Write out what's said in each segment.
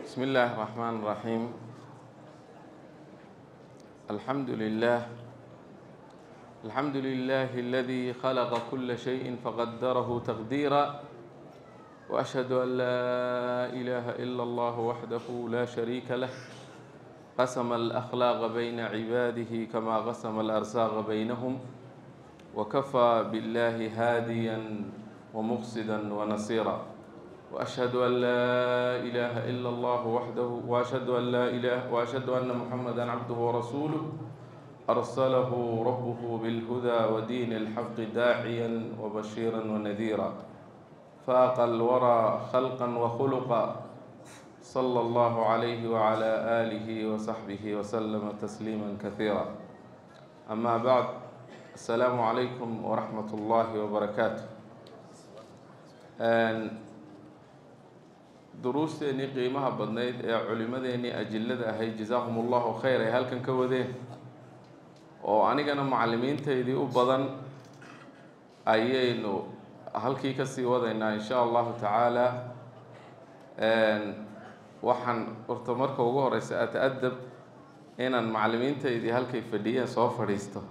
بسم الله الرحمن الرحيم الحمد لله الحمد لله الذي خلق كل شيء فقدره تقديرا وأشهد أن لا إله إلا الله وحده لا شريك له قسم الأخلاق بين عباده كما قسم الأرزاق بينهم وكفى بالله هاديا ومقصدا ونصيرا وأشهد أن لا إله إلا الله وحده وأشهد أن لا إله وأشهد أن محمدا عبده ورسوله أرسله ربه بالهدى ودين الحق داعيا وبشيرا ونذيرا فاق الورى خلقا وخلقا صلى الله عليه وعلى آله وصحبه وسلم تسليما كثيرا أما بعد السلام عليكم ورحمة الله وبركاته duruusteenii qiimaha badnayd ee culimadeenii ajillada ahayd jazaahum allahu khayr ay halkan ka wadeen oo anigana macallimiinteydii u badan ayaynu halkii kasii wadaynaa insha allahu tacaala waxaan horta marka ugu horeysa ata-adab inaan macallimiinteydii halkay fadhiyeen soo fadhiisto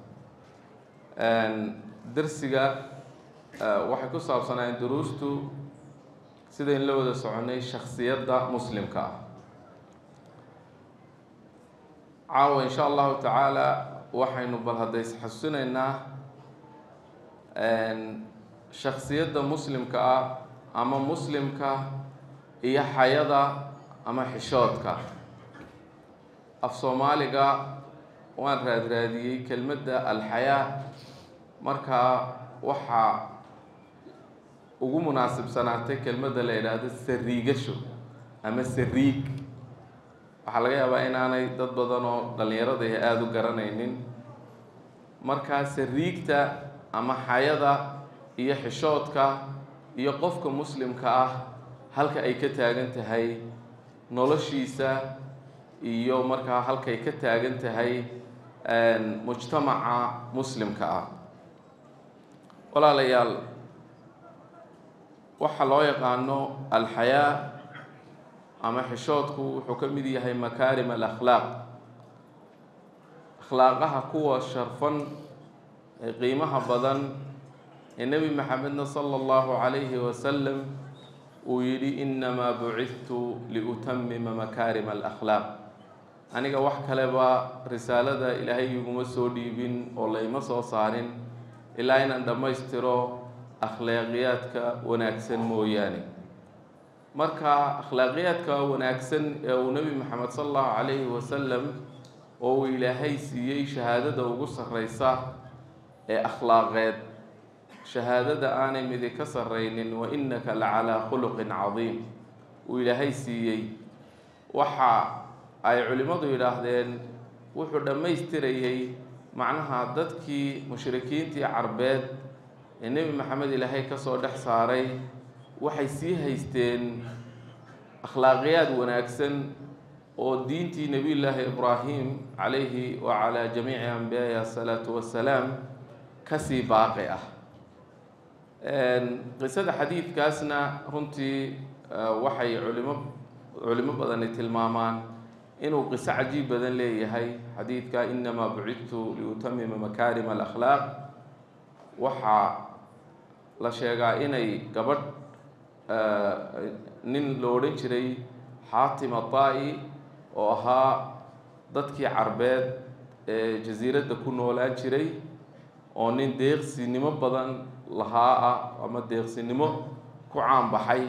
darsiga waxay ku saabsanaayeen duruustu sidayn la wada soconay shaksiyadda muslimka ah caawa insha allahu tacaala waxaynu bal hadda isxasuusinaynaa shaksiyadda muslimka ah ama muslimka iyo xayada ama xishoodka af soomaaliga waan raadraadiyey kelmadda alxayaa markaa waxaa ugu munaasibsanaatay kelmadda la yidhaahdo sariigasho ama sariig waxaa laga yaabaa inaanay dad badan oo dhallinyarada ah aada u garanaynin markaa sariigta ama xayada iyo xishoodka iyo qofka muslimka ah halka ay ka taagan tahay noloshiisa iyo markaa halkay ka taagan tahay mujtamaca muslimka ah walaalayaal waxaa loo yaqaano alxayaa ama xishoodku wuxuu ka mid yahay makaarim alakhlaaq akhlaaqaha kuwa sharfan ee qiimaha badan ee nebi maxamedna sala allahu calayhi wasalam uu yidhi inamaa bucidtu liutamima makaarim alakhlaaq aniga wax kaleba risaalada ilaahay iguma soo dhiibin oo layma soo saarin ilaa inaan dhammaystiro akhlaaqiyaadka wanaagsan mooyaane marka akhlaaqiyaadka wanaagsan ee uu nebi maxamed sala allahu calayhi wasalam oo uu ilaahay siiyey shahaadada ugu sarreysa ee akhlaaqeed shahaadada aanay midi ka sarreynin wa innaka la calaa khuluqin cadiim uu ilaahay siiyey waxa ay culimmadu yidhaahdeen wuxuu dhammaystirayey macnaha dadkii mushrikiintii carbeed ee nebi maxamed ilaahay kasoo dhex saaray waxay sii haysteen akhlaaqiyaad wanaagsan oo diintii nebiyullaahi ibraahim calayhi wa calaa jamiici ambiyaahi asalaatu wassalaam kasii baaqi ah qisada xadiidkaasna runtii waxay culimo culimo badani tilmaamaan inuu qiso cajiib badan leeyahay xadiidka inamaa bucidtu liutamima makaarim alakhlaaq waxaa la sheegaa inay gabadh nin lo odhan jiray xaatim ataa-i oo ahaa dadkii carbeed ee jasiiradda ku noolaan jiray oo nin deeqsinimo badan lahaa ah ama deeqsinimo ku caan baxay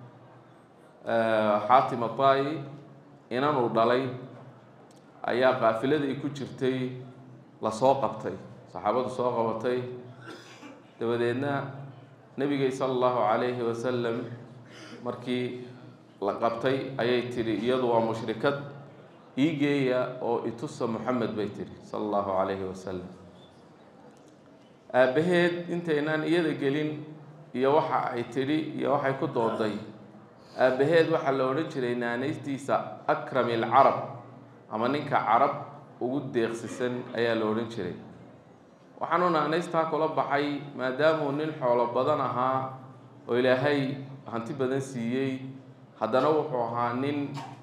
xaatim ataa-i inanuu dhalay ayaa qaafiladii ku jirtay lasoo qabtay saxaabadu soo qabatay dabadeedna nebigay sala allahu calayhi wasalam markii la qabtay ayay tidhi iyadu waa mushrikad ii geeya oo itusa moxamed bay tidhi sala allahu calayhi wasalam aabbaheed intaynaan iyada gelin iyo waxa ay tidhi iyo waxay ku dooday aabbaheed waxaa la odhan jiray naanaystiisa akrami alcarab ama ninka carab ugu deeqsisan ayaa la odhan jiray waxaanu naanaystaa kula baxay maadaamuu nin xoolo badan ahaa oo ilaahay hanti badan siiyey haddana wuxuu ahaa nin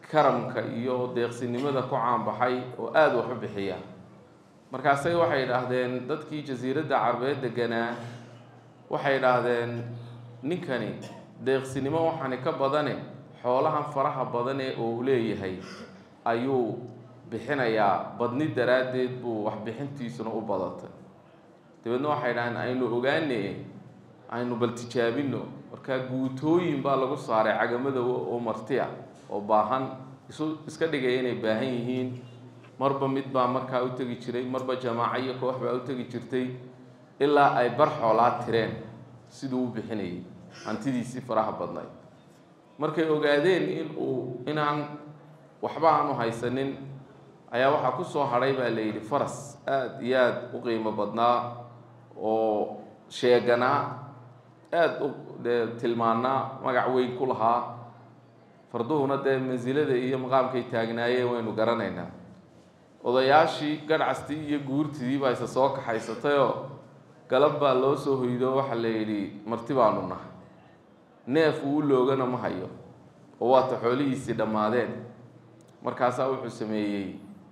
karamka iyo deeqsinimada ku caanbaxay oo aada wax u bixiya markaasay waxay idhaahdeen dadkii jasiiradda carbeed deganaa waxay idhaahdeen ninkani deeqsinimo waxaani ka badane xoolahan faraha badane oo uu leeyahay ayuu bixinayaa badni daraaddeed buu waxbixintiisuna u badatay dabeedna waxay idhahdeen aynu ogaane aynu bal tijaabino markaa guutooyin baa lagu saaray cagamada oo marti ah oo baahan isu iska dhigaya inay baahan yihiin marba mid baa markaa u tegi jiray marba jamaaco iyo koox baa u tegi jirtay ilaa ay bar xoolaa tireen siduu u bixinayay hantidiisii faraha badnayd markay ogaadeen in uu inaan waxba aanu haysanin ayaa waxaa ku soo hadhay baa la yidhi faras aada iyo aada u qiimo badnaa oo sheeganaa aada u dee tilmaanaa magac weyn ku lahaa farduhuna dee mansilada iyo maqaamkay taagnaayeen waynu garanaynaa odayaashii gadhcastii iyo guurtidii baa isa soo kaxaysatayoo galab baa loo soo hoydo waxaa la yidhi marti baanu nahay neef uu loogana ma hayo oo waata xoolihiisii dhammaadeen markaasaa wuxuu sameeyey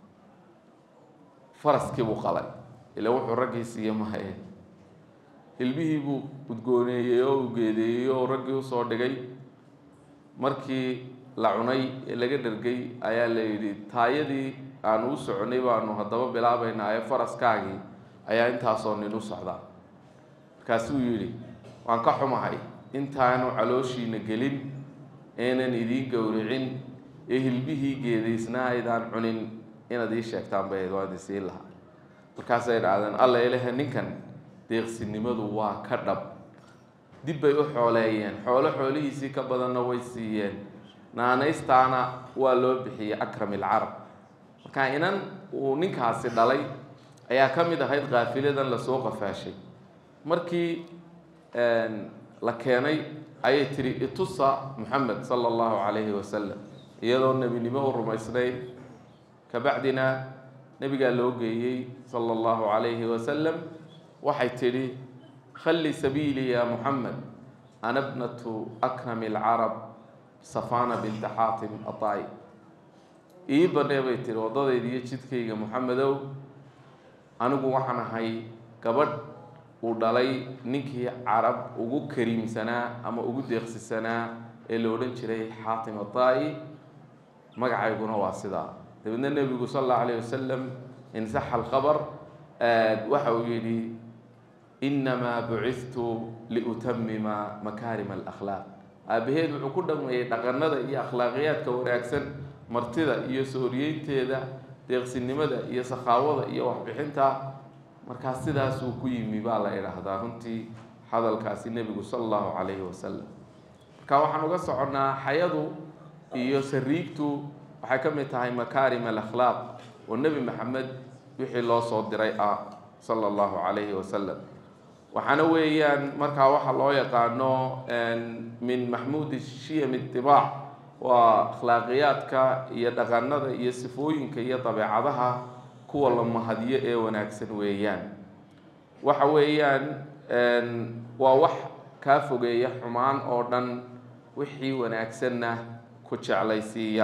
faraskii buu qalay ila wuxuu raggii siiye ma haye hilbihii buu udgooneeyey oo u geedeeyey oo raggii usoo dhigay markii la cunay ee laga dhergay ayaa la yidhi taayadii aanu u soconay baanu haddaba bilaabaynaa ee faraskaagii ayaa intaasoo nin u socdaa markaasuu yidhi waan ka xumahay intaanu calooshiina gelin eenan idiin gowricin ee hilbihii geedaysnaa aydaan cunin inaad ii sheegtaan bay ayd waan isiin lahaa markaasay idhahdeen alla ilahe ninkan deeqsinimadu waa ka dhab dib bay u xooleeyeen xoolo xoolihiisii ka badanna way siiyeen naanaystaana waa loo bixiyey akram ilcarab marka inan uu ninkaasi dhalay ayaa ka mid ahayd kaafiladan lasoo qafaashay markii la keenay ayay tiri itusa moxamed sala allahu calayhi wasalam iyadoo nebinimo u rumaysnayd kabacdina nebigaa loo geeyey sala allahu calayhi wasalam waxay tidhi khalli sabiilii ya moxamed ana bnatu akrami alcarab safana binta xaatim atai ii banee bay tihi waddadayda iyo jidkayga moxamedow anigu waxaan ahay gabadh uu dhalay ninkii carab ugu kariimsanaa ama ugu deeqsisanaa ee la odhan jiray xaatim atai magacayguna waa sidaa dabeedna nebigu sal allahu alayh wasalam insaxa alkhabar waxa uu yidhi inamaa bucithtu liutamima makaarima alakhlaaq aabaheed wuxuu ku dhameeyey dhaqanada iyo akhlaaqiyaadka wanaagsan martida iyo sooriyeynteeda deeqsinimada iyo sakhaawada iyo waxbixinta markaa sidaasuu ku yimi baa la idhaahdaa runtii hadalkaasi nebigu sala allahu calayhi wasalam marka waxaan uga soconnaa xayadu iyo sariigtu waxay ka mid tahay makaarim alakhlaaq oo nebi maxamed wixii loo soo diray ah sala allahu calayhi wasalam waxaana weeyaan markaa waxa loo yaqaano min maxmuudi shiyam itibaac waa akhlaaqiyaadka iyo dhaqanada iyo sifooyinka iyo dabeecadaha kuwa la mahadiyo ee wanaagsan weeyaan waxa weeyaan waa wax kaa fogeeya xumaan oo dhan wixii wanaagsanna ku jeclaysiiya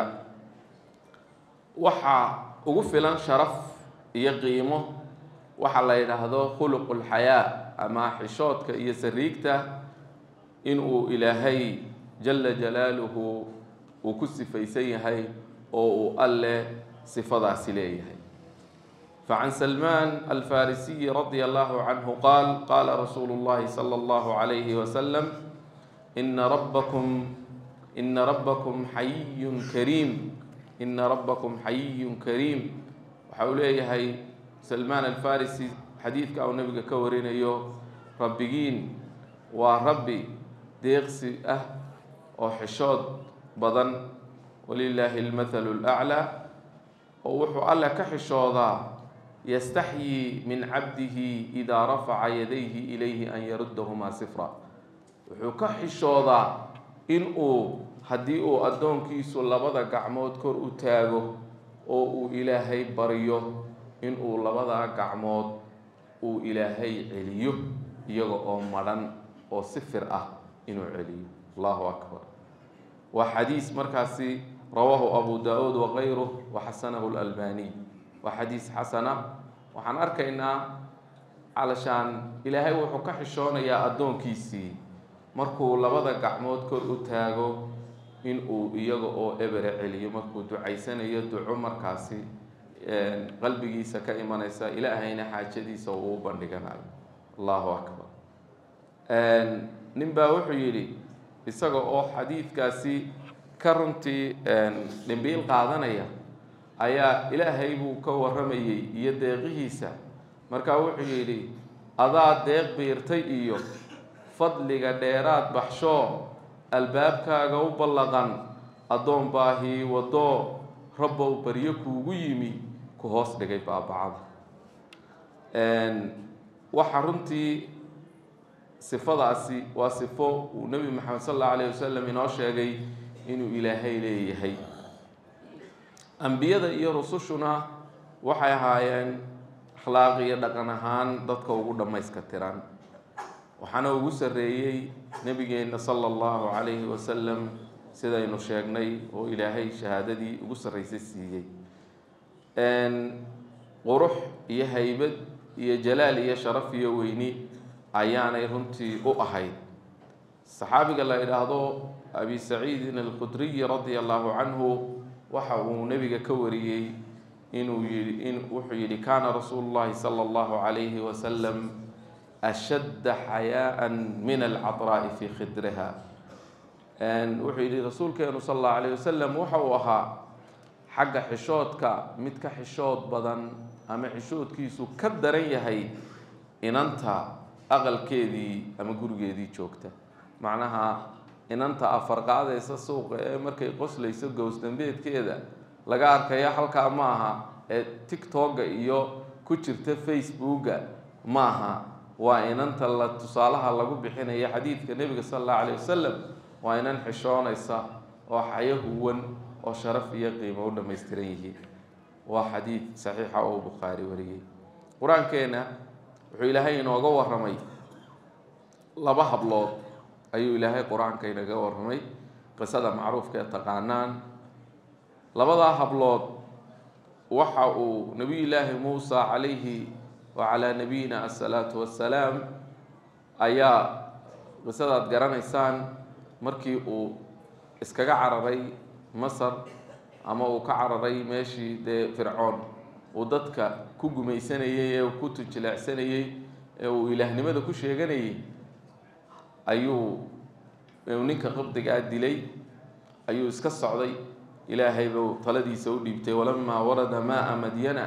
waxaa ugu filan sharaf iyo qiimo waxa la yidhaahdo khuluqu lxayaa ama xishoodka iyo sariigta inuu ilaahay jala jalaaluhu uu ku sifaysan yahay oo uu alle sifadaasi leeyahay facan salmaan alfarisiyi radia allahu canhu qaal qaala rasuulu llahi sala allahu calayhi wasalam ina rabbakum ina rabbakum xayiyun kariim ina rabbakum xayiyun kariim waxa uu leeyahay salmaan alfarisi xadiidka uu nabiga ka warinayo rabbigiin waa rabbi deeqsi ah oo xishood badan walilaahi almathalu laclaa oo wuxuu alle ka xishoodaa yastaxyii min cabdihi idaa rafaca yadayhi ilayhi an yaruddahumaa sifra wuxuu ka xishoodaa in uu haddii uu addoonkiisu labada gacmood kor u taago oo uu ilaahay baryo in uu labadaa gacmood uu ilaahay celiyo iyaga oo madhan oo sifir ah inuu celiyo allahu akbar waa xadiis markaasi rawaahu abu da-uud wakayruh waxasanahu lalbaniy waa xadiis xasana waxaan arkaynaa calashaan ilaahay wuxuu ka xishoonayaa addoonkiisii markuu labada gacmood kor u taago in uu iyaga oo ebere celiyo markuu ducaysanayo duco markaasi qalbigiisa ka imanaysa ilaahayna xaajadiisa uu u bandhiganayo allahu akbar nin baa wuxuu yidhi isaga oo xadiidkaasi ka runtii dhimbiil qaadanaya ayaa ilaahay buu ka warramayey iyo deeqihiisa markaa wuxuu yidhi adaa deeq biirtay iyo fadliga dheeraad baxshoo albaabkaaga u ballaqan addoon baahii wadoo rabbow baryo kuugu yimi ku hoos dhigay baabacada waxa runtii sifadaasi waa sifo uu nebi maxamed sal allahu alayh wasalam inoo sheegay inuu ilaahay leeyahay ambiyada iyo rusushuna waxay ahaayeen akhlaaq iyo dhaqan ahaan dadka ugu dhammayska tiran waxaana ugu sarreeyey nebigeenna sala allahu calayhi wasalam sidaynu sheegnay oo ilaahay shahaadadii ugu sarraysay siiyey qurux iyo haybad iyo jalaal iyo sharaf iyo weyni ayaanay runtii u ahayd saxaabiga la idhaahdo abi saciidin alkhudriyi radia allahu canhu waxa uu nebiga ka wariyey inuu yii in wuxuu yidhi kaana rasuulu llahi sala allahu calayhi wasalam ashadda xayaaan min alcadraa'i fii khidriha wuxuu yidhi rasuulkeenu sal allahu alayh wasalam waxa uu ahaa xagga xishoodka mid ka xishood badan ama xishoodkiisu ka daran yahay inanta aqalkeedii ama gurigeedii joogta macnaha inanta afarqaadaysa suuqa ee markay qoslayso gowsdambeedkeeda laga arkaya halkaa ma aha ee tictokga iyo ku jirta facebooka ma aha waa inanta la tusaalaha lagu bixinaya xadiidka nebiga sala allahu alayh wasalam waa inan xishoonaysa oo xayo huwan oo sharaf iyo qiimo u dhammaystiran yihiin waa xadiid saxiixa oo bukhaari wariyey qur-aankeena wuxuu ilaahay inooga warramay laba hablood ayuu ilaahay qur-aanka inaga warramay qisada macruufka ee taqaanaan labadaa hablood waxa uu nebiyullaahi muusa calayhi wacalaa nabiyina asalaatu wassalaam ayaa qisadaad garanaysaan markii uu iskaga cararay masar ama uu ka cararay meeshii dee fircoon uu dadka ku gumaysanayey ee ku tujileecsanayey ee uu ilaahnimada ku sheeganayay ayuu ninka qabdigaa dilay ayuu iska socday ilaahay buu taladiisa u dhiibtay walamaa warada maaa madyana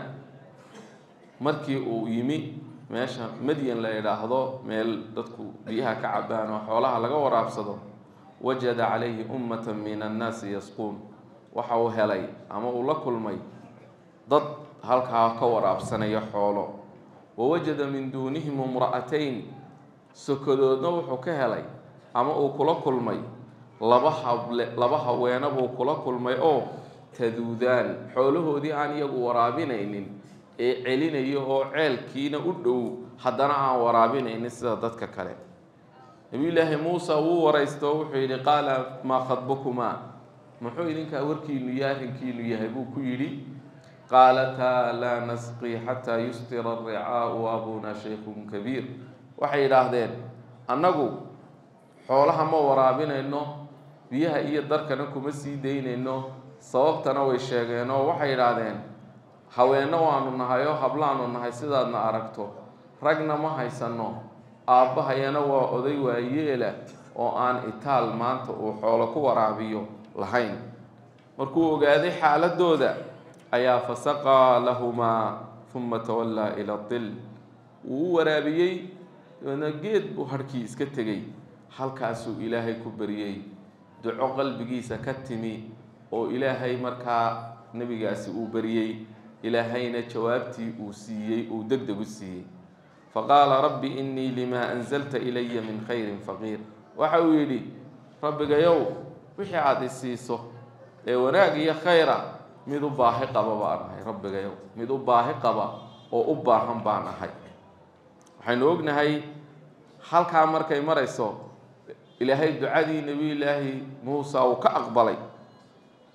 markii uu yimi meesha madyan la idhaahdo meel dadku biyaha ka cabaan oo xoolaha laga waraabsado wajada calayhi ummata min annaasi yasquun waxa uu helay ama uu la kulmay dad halkaa ka waraabsanaya xoolo wawajada min duunihim imra'atayn sokodoodna wuxuu ka helay ama uu kula kulmay laba hable laba haweena buu kula kulmay oo taduudaan xoolahoodii aan iyagu waraabinaynin ee celinayo oo ceelkiina u dhow haddana aan waraabinaynin sida dadka kale nabiyullaahi muuse wuu waraysto wuxuu yidhi qaala maa khadbukumaa muxuu idinkaa warkiinu iyo arrinkiinu yahay buu ku yidhi qaalataa laa nasqii xataa yustira aricaau abuna shaykhun kabiir waxay yidhaahdeen annagu xoolaha ma waraabinayno biyaha iyo darkana kuma sii daynayno sababtana way sheegeen oo waxay yidhaahdeen haweenno waanu nahay oo hablaanu nahay sidaadna aragto ragna ma haysanno aabbahayana waa oday waayeela oo aan itaal maanta uu xoolo ku waraabiyo lahayn markuu ogaaday xaaladooda ayaa fasaqaa lahumaa uma tawallaa ila dil wuu u waraabiyey dabeedna geed buu harhkii iska tegey halkaasuu ilaahay ku baryey duco qalbigiisa ka timi oo ilaahay markaa nebigaasi uu baryey ilaahayna jawaabtii uu siiyey uu deg deg u siiyey faqaala rabbi innii limaa anzalta ilaya min khayrin faqiir waxa uu yidhi rabbigayow wixii aada i siiso ee wanaag iyo khayra mid u baahi qaba baan ahay rabbigayow mid u baahi qaba oo u baahan baan ahay waxaynu ognahay halkaa markay marayso ilaahay ducadii nebiyullaahi muusa uu ka aqbalay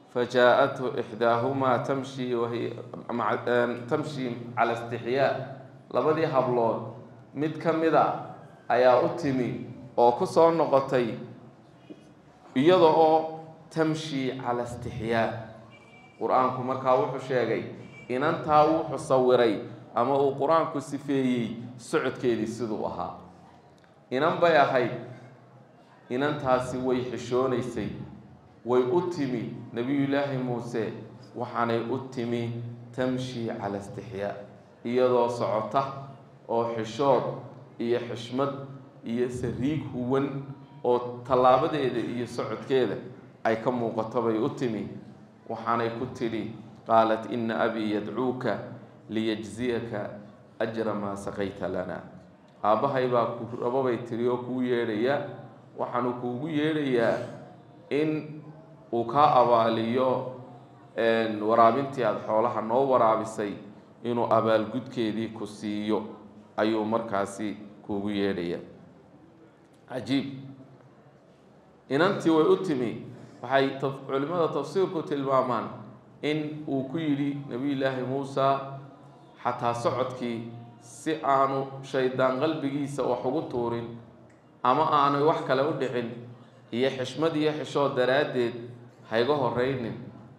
fajaa-athu ixdaahumaa tamshi wahiy tamshi cala istixyaa labadii hablood mid ka mida ayaa u timi oo ku soo noqotay iyada oo tamshi cala istixyaa qur-aanku markaa wuxuu sheegay inantaa wuxuu sawiray ama uu qur-aanku sifeeyey socodkeedii siduu ahaa inan bay ahayd inantaasi way xishoonaysay way u timi nebiyullaahi muuse waxaanay u timi tamshi cala istixyaa iyadoo socota oo xishood iyo xishmad iyo sariig huwan oo tallaabadeeda iyo socodkeeda ay ka muuqato bay u timi waxaanay ku tidhi qaalat ina abii yadcuuka liyajziyaka ajra maa saqayta lana aabbahay baa ku rababay tiri oo kuu yeedhaya waxaanu kuugu yeedhayaa in uu kaa abaaliyo waraabintii aada xoolaha noo waraabisay inuu abaalgudkeedii ku siiyo ayuu markaasi kuugu yeedhaya cajiib inantii way u timi waxay culimmada tafsiirku tilmaamaan in uu ku yidhi nebiyullaahi muusa xataa socodkii si aanu shaydaan qalbigiisa wax ugu tuurin ama aanay wax kale u dhicin iyo xishmad iyo xishood daraaddeed hayga horeynin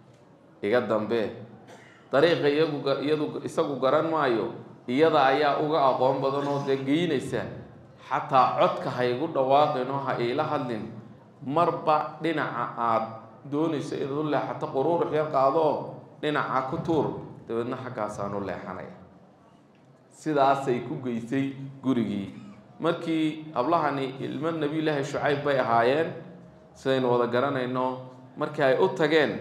iga dambee dariiqa iyagu iyadu isagu garan maayo iyada ayaa uga aqoon badan oo dee geynaysa xataa codka haygu dhawaaqin oo ha iila hadlin marba dhinaca aada doonayso inaad u leexato quruurux yar qaadoo dhinaca ku tuur dabeedna xaggaasaan u leexanaya sidaasay ku geysay gurigii markii hablahani ilmo nebiyullaahi shucayb bay ahaayeen sidaynu wada garanayno markii ay u tageen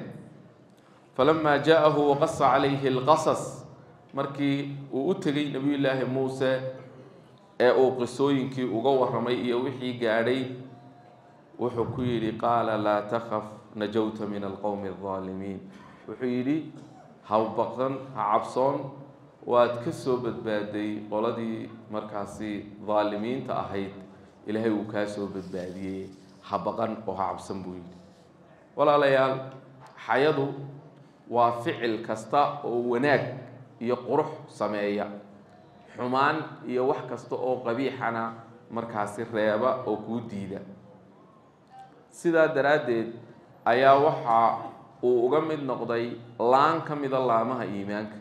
falamaa jaa-ahu waqasa calayhi alqasas markii uu u tegay nebiyullaahi muuse ee uu qisooyinkii uga warramay iyo wixii gaadhay wuxuu ku yidhi qaala laa takaf najawta min alqowmi aldaalimiin wuxuu yidhi ha baqsan ha cabsoon waad ka soo badbaaday qoladii markaasi daalimiinta ahayd ilaahay uu kaa soo badbaadiyey ha baqan oo ha cabsan buu yidhi walaalayaal xayadu waa ficil kasta oo wanaag iyo qurux sameeya xumaan iyo wax kasta oo qabiixana markaasi reeba oo kuu diida sidaa daraaddeed ayaa waxa uu uga mid noqday laan ka mida laamaha iimaanka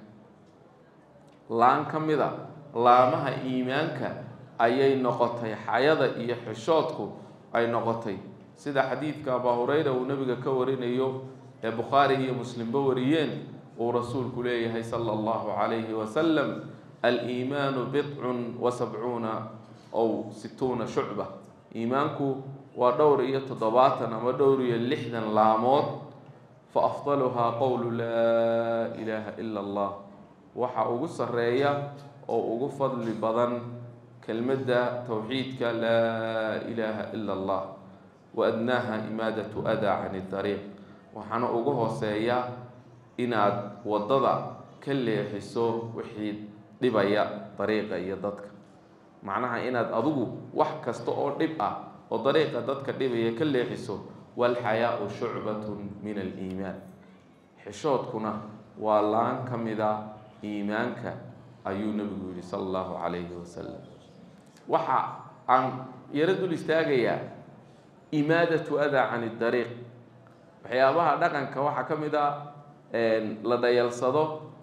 laan ka mida laamaha iimaanka ayay noqotay xayada iyo xishoodku ay noqotay sida xadiidka abaa hureyra uu nebiga ka warinayo ee bukhaari iyo muslimba wariyeen uu rasuulku leeyahay sala allahu calayhi wasalam aliimaanu bidcun wa sabcuuna ow situuna shucba iimaanku waa dhowr iyo toddobaatan ama dhowr iyo lixdan laamood fa afdaluhaa qowlu laa ilaaha ila allah waxa ugu sarreeya oo ugu fadli badan kelmadda towxiidka laa ilaaha ila allah wa adnaaha imaadatu adaa cani dariiq waxaana ugu hooseeya inaad waddada ka leexiso wixii dhibaya dariiqa iyo dadka macnaha inaad adigu wax kasta oo dhib ah oo dariiqa dadka dhibaya ka leexiso walxayaau shucbatun min aliimaan xishoodkuna waa laan ka mida iimaanka ayuu nebigu yihi sala allahu calayhi wasalam waxa aan yaro dul istaagayaa imaadatu adaa cani dariiq waxyaabaha dhaqanka waxaa ka mid a la dhayalsado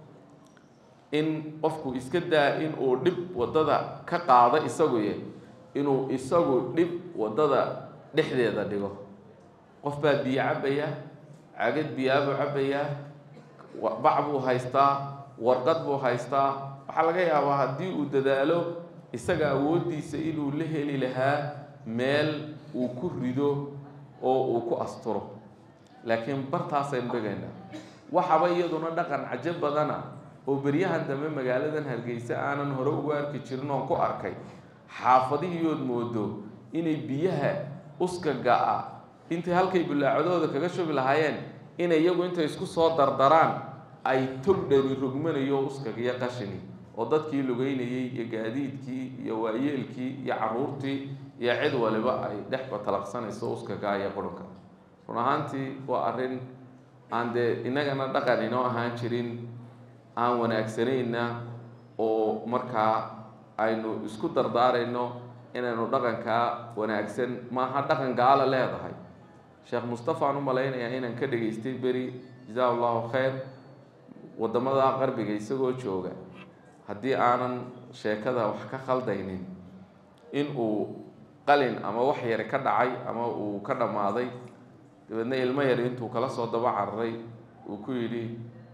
in qofku iska daa in uu dhib waddada ka qaado isaguye inuu isagu dhib waddada dhexdeeda dhigo qof baa biyo cabaya cagad biyaabuu cabayaa bac buu haystaa warqad buu haystaa waxaa laga yaabaa haddii uu dadaalo isaga awooddiisa inuu la heli lahaa meel uu ku rido oo uu ku asturo laakiin bartaasaynu dhigaynaa waxaba iyaduna dhaqan cajo badana oo beryahan dambe magaaladan hargeysa aanan hore ugu arki jirin oon ku arkay xaafadihiiood moodo inay biyaha uskaga-a intay halkay bilaacadooda kaga shubi lahaayeen inay iyagu intay isku soo dardaraan ay tog dhani rogmanayo uskagiyo qashini oo dadkii lugeynayey iyo gaadiidkii iyo waayeelkii iyo caruurtii iyo cid waliba ay dhexba talaqsanayso uskaga iyo qurunka run ahaantii waa arrin aan dee innagana dhaqan inoo ahaan jirin aan wanaagsanayna oo markaa aynu isku dardaarayno inaynu dhaqankaa wanaagsan maaha dhaqan gaala leedahay sheekh mustafa aan u malaynayaa inaan ka dhageystay beri jazaa allahu khayr waddamada qarbiga isagoo jooga haddii aanan sheekada wax ka khaldaynin in uu qalin ama wax yari ka dhacay ama uu ka dhammaaday dabeedna ilmo yari intuu kala soo daba cararay uu ku yidhi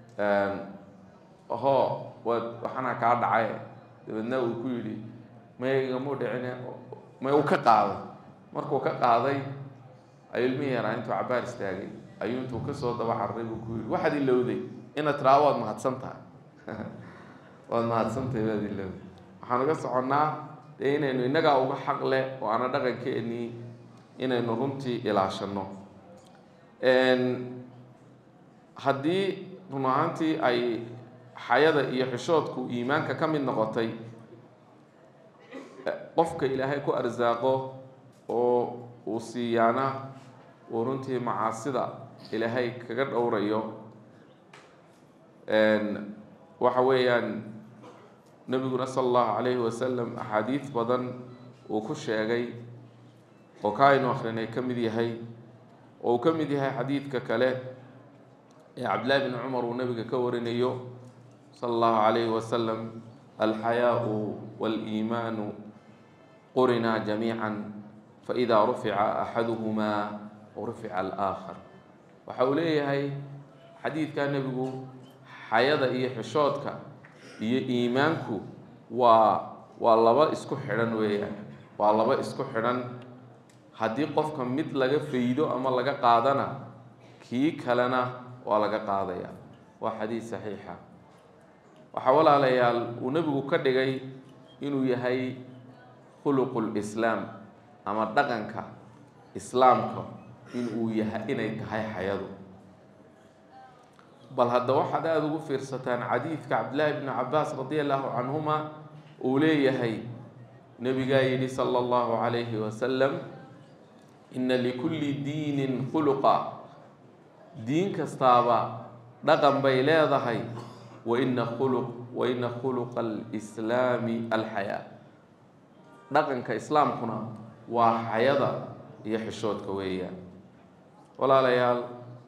hoo waad waxana kaa dhacay dabeedna uu ku yidhi maygamuu dhicine may uu ka qaaday markuu ka qaaday ayuu ilmihii yaraa intuu cabaar istaagay ayuu intuu kasoo daba cararay buu ku yidhi waxaad ilowday inaad tiraa waad mahadsan tahay waad mahadsantahay waad ilowday waxaan uga soconnaa dee inaynu innagaa uga xaq leh oo aana dhaqankeenii inaynu runtii ilaashanno haddii run ahaantii ay xayada iyo xishoodku iimaanka ka mid noqotay qofka ilaahay ku arsaaqo oo uu siiyaana uu runtii macaasida ilaahay kaga dhowrayo waxa weeyaan nebiguna sala allahu calayhi wasalam axaadiid badan uu ku sheegay oo ka aynu akrinay ka mid yahay oo uu ka mid yahay xadiidka kale ee cabdillahi bni cumar uu nabiga ka warinayo sala allahu calayhi wasalam alxayaau waaliimaanu qurinaa jamiica faidaa rufica axaduhumaa rufica alaakhar waxa uu leeyahay xadiidkaa nebigu xayada iyo xishoodka iyo iimaanku waa waa laba isku xidhan weeyaan waa laba isku xidhan haddii qofka mid laga faydo ama laga qaadana kii kalena waa laga qaadaya waa xadiid saxiixa waxaa walaalayaal uu nebigu ka dhigay inuu yahay khuluqu lislaam ama dhaqanka islaamka inuu yahay inay tahay xayadu bal hadda waxaad aada ugu fiirsataan xadiidka cabdillaahi bni cabaas radi allahu canhuma uu leeyahay nebigaa yidhi sala allahu calayhi wasalam ina likulli diinin khuluqa diin kastaaba dhaqan bay leedahay waina khuluq waina khuluqa alislaami alxayaa dhaqanka islaamkuna waa xayada iyo xishoodka weeyaan walaalayaal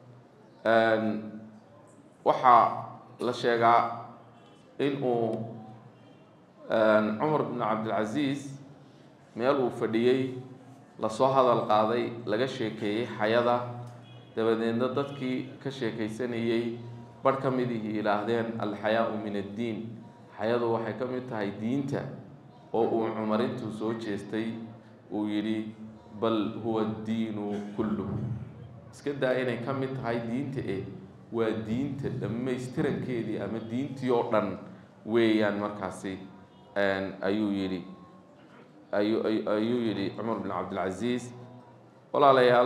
waxaa la sheegaa in uu cumar bn cabdilcasiis meel uu fadhiyey lasoo hadal qaaday laga sheekeeyey xayada dabadeedna dadkii ka sheekaysanayey barh ka midihii yidhaahdeen alxayaau min addiin xayadu waxay ka mid tahay diinta oo uu cumar intuu soo jeestay uu yidhi bal huwa addiinu kulluhu iska daa inay ka mid tahay diinta eh waa diinta dhammaystirankeedii ama diintii oo dhan weeyaan markaasi ayuu yidhi ayuu ayuu yidhi cumar bin cabdilcasiis walaalayaal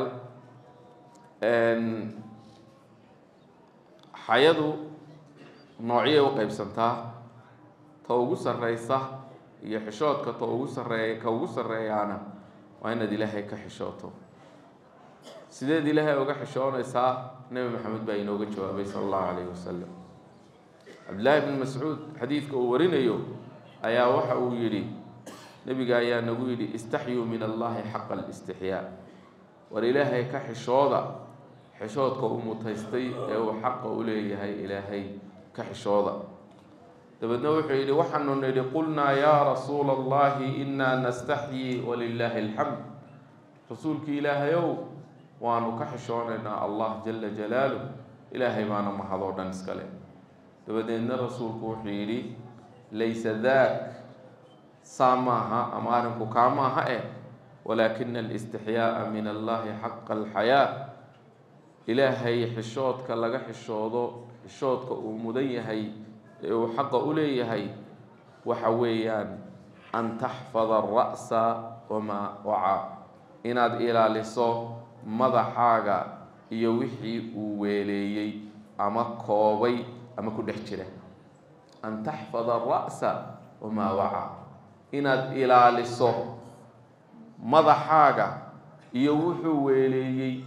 xayadu noocyay u qeybsantaa ta ugu sarreysa iyo xishoodka ta ugu sarreeya ka ugu sarreeyaana waa inaad ilaahay ka xishooto sideed ilaahay uga xishoonaysaa nebi maxamed baa inooga jawaabay sala allahu calayhi wasalam cabdillaahi bn mascuud xadiidka uu warinayo ayaa waxa uu yidhi nebiga ayaa nagu yidhi istaxyuu min allahi xaqa alistixyaa war ilaahay ka xishooda xishoodka uu mutaystay ee uu xaqa u leeyahay ilaahay ka xishooda dabeedna wuxuu yidhi waxaanu nidhi qulnaa yaa rasuula allahi inaa nastaxyii walilaahi alxamd rasuulkii ilaahayow waanu ka xishoonaynaa allah jala jalaaluh ilaahay baana mahadoo dhan iskale dabadeedna rasuulku wuxuu yidhi laysa daak saa maaha ama arrinku kaa maaha eh walaakina alistixyaa'a min allahi xaqa alxayaa ilaahay xishoodka laga xishoodo xishoodka uu mudan yahay ee uu xaqa u leeyahay waxa weeyaan an taxfada ara'sa wamaa wacaa inaad ilaaliso madaxaaga iyo wixii uu weeleeyey ama koobay ama ku dhex jira an taxfada ara'sa wamaa wacaa inaad ilaaliso madaxaaga iyo wuxuu weeleeyey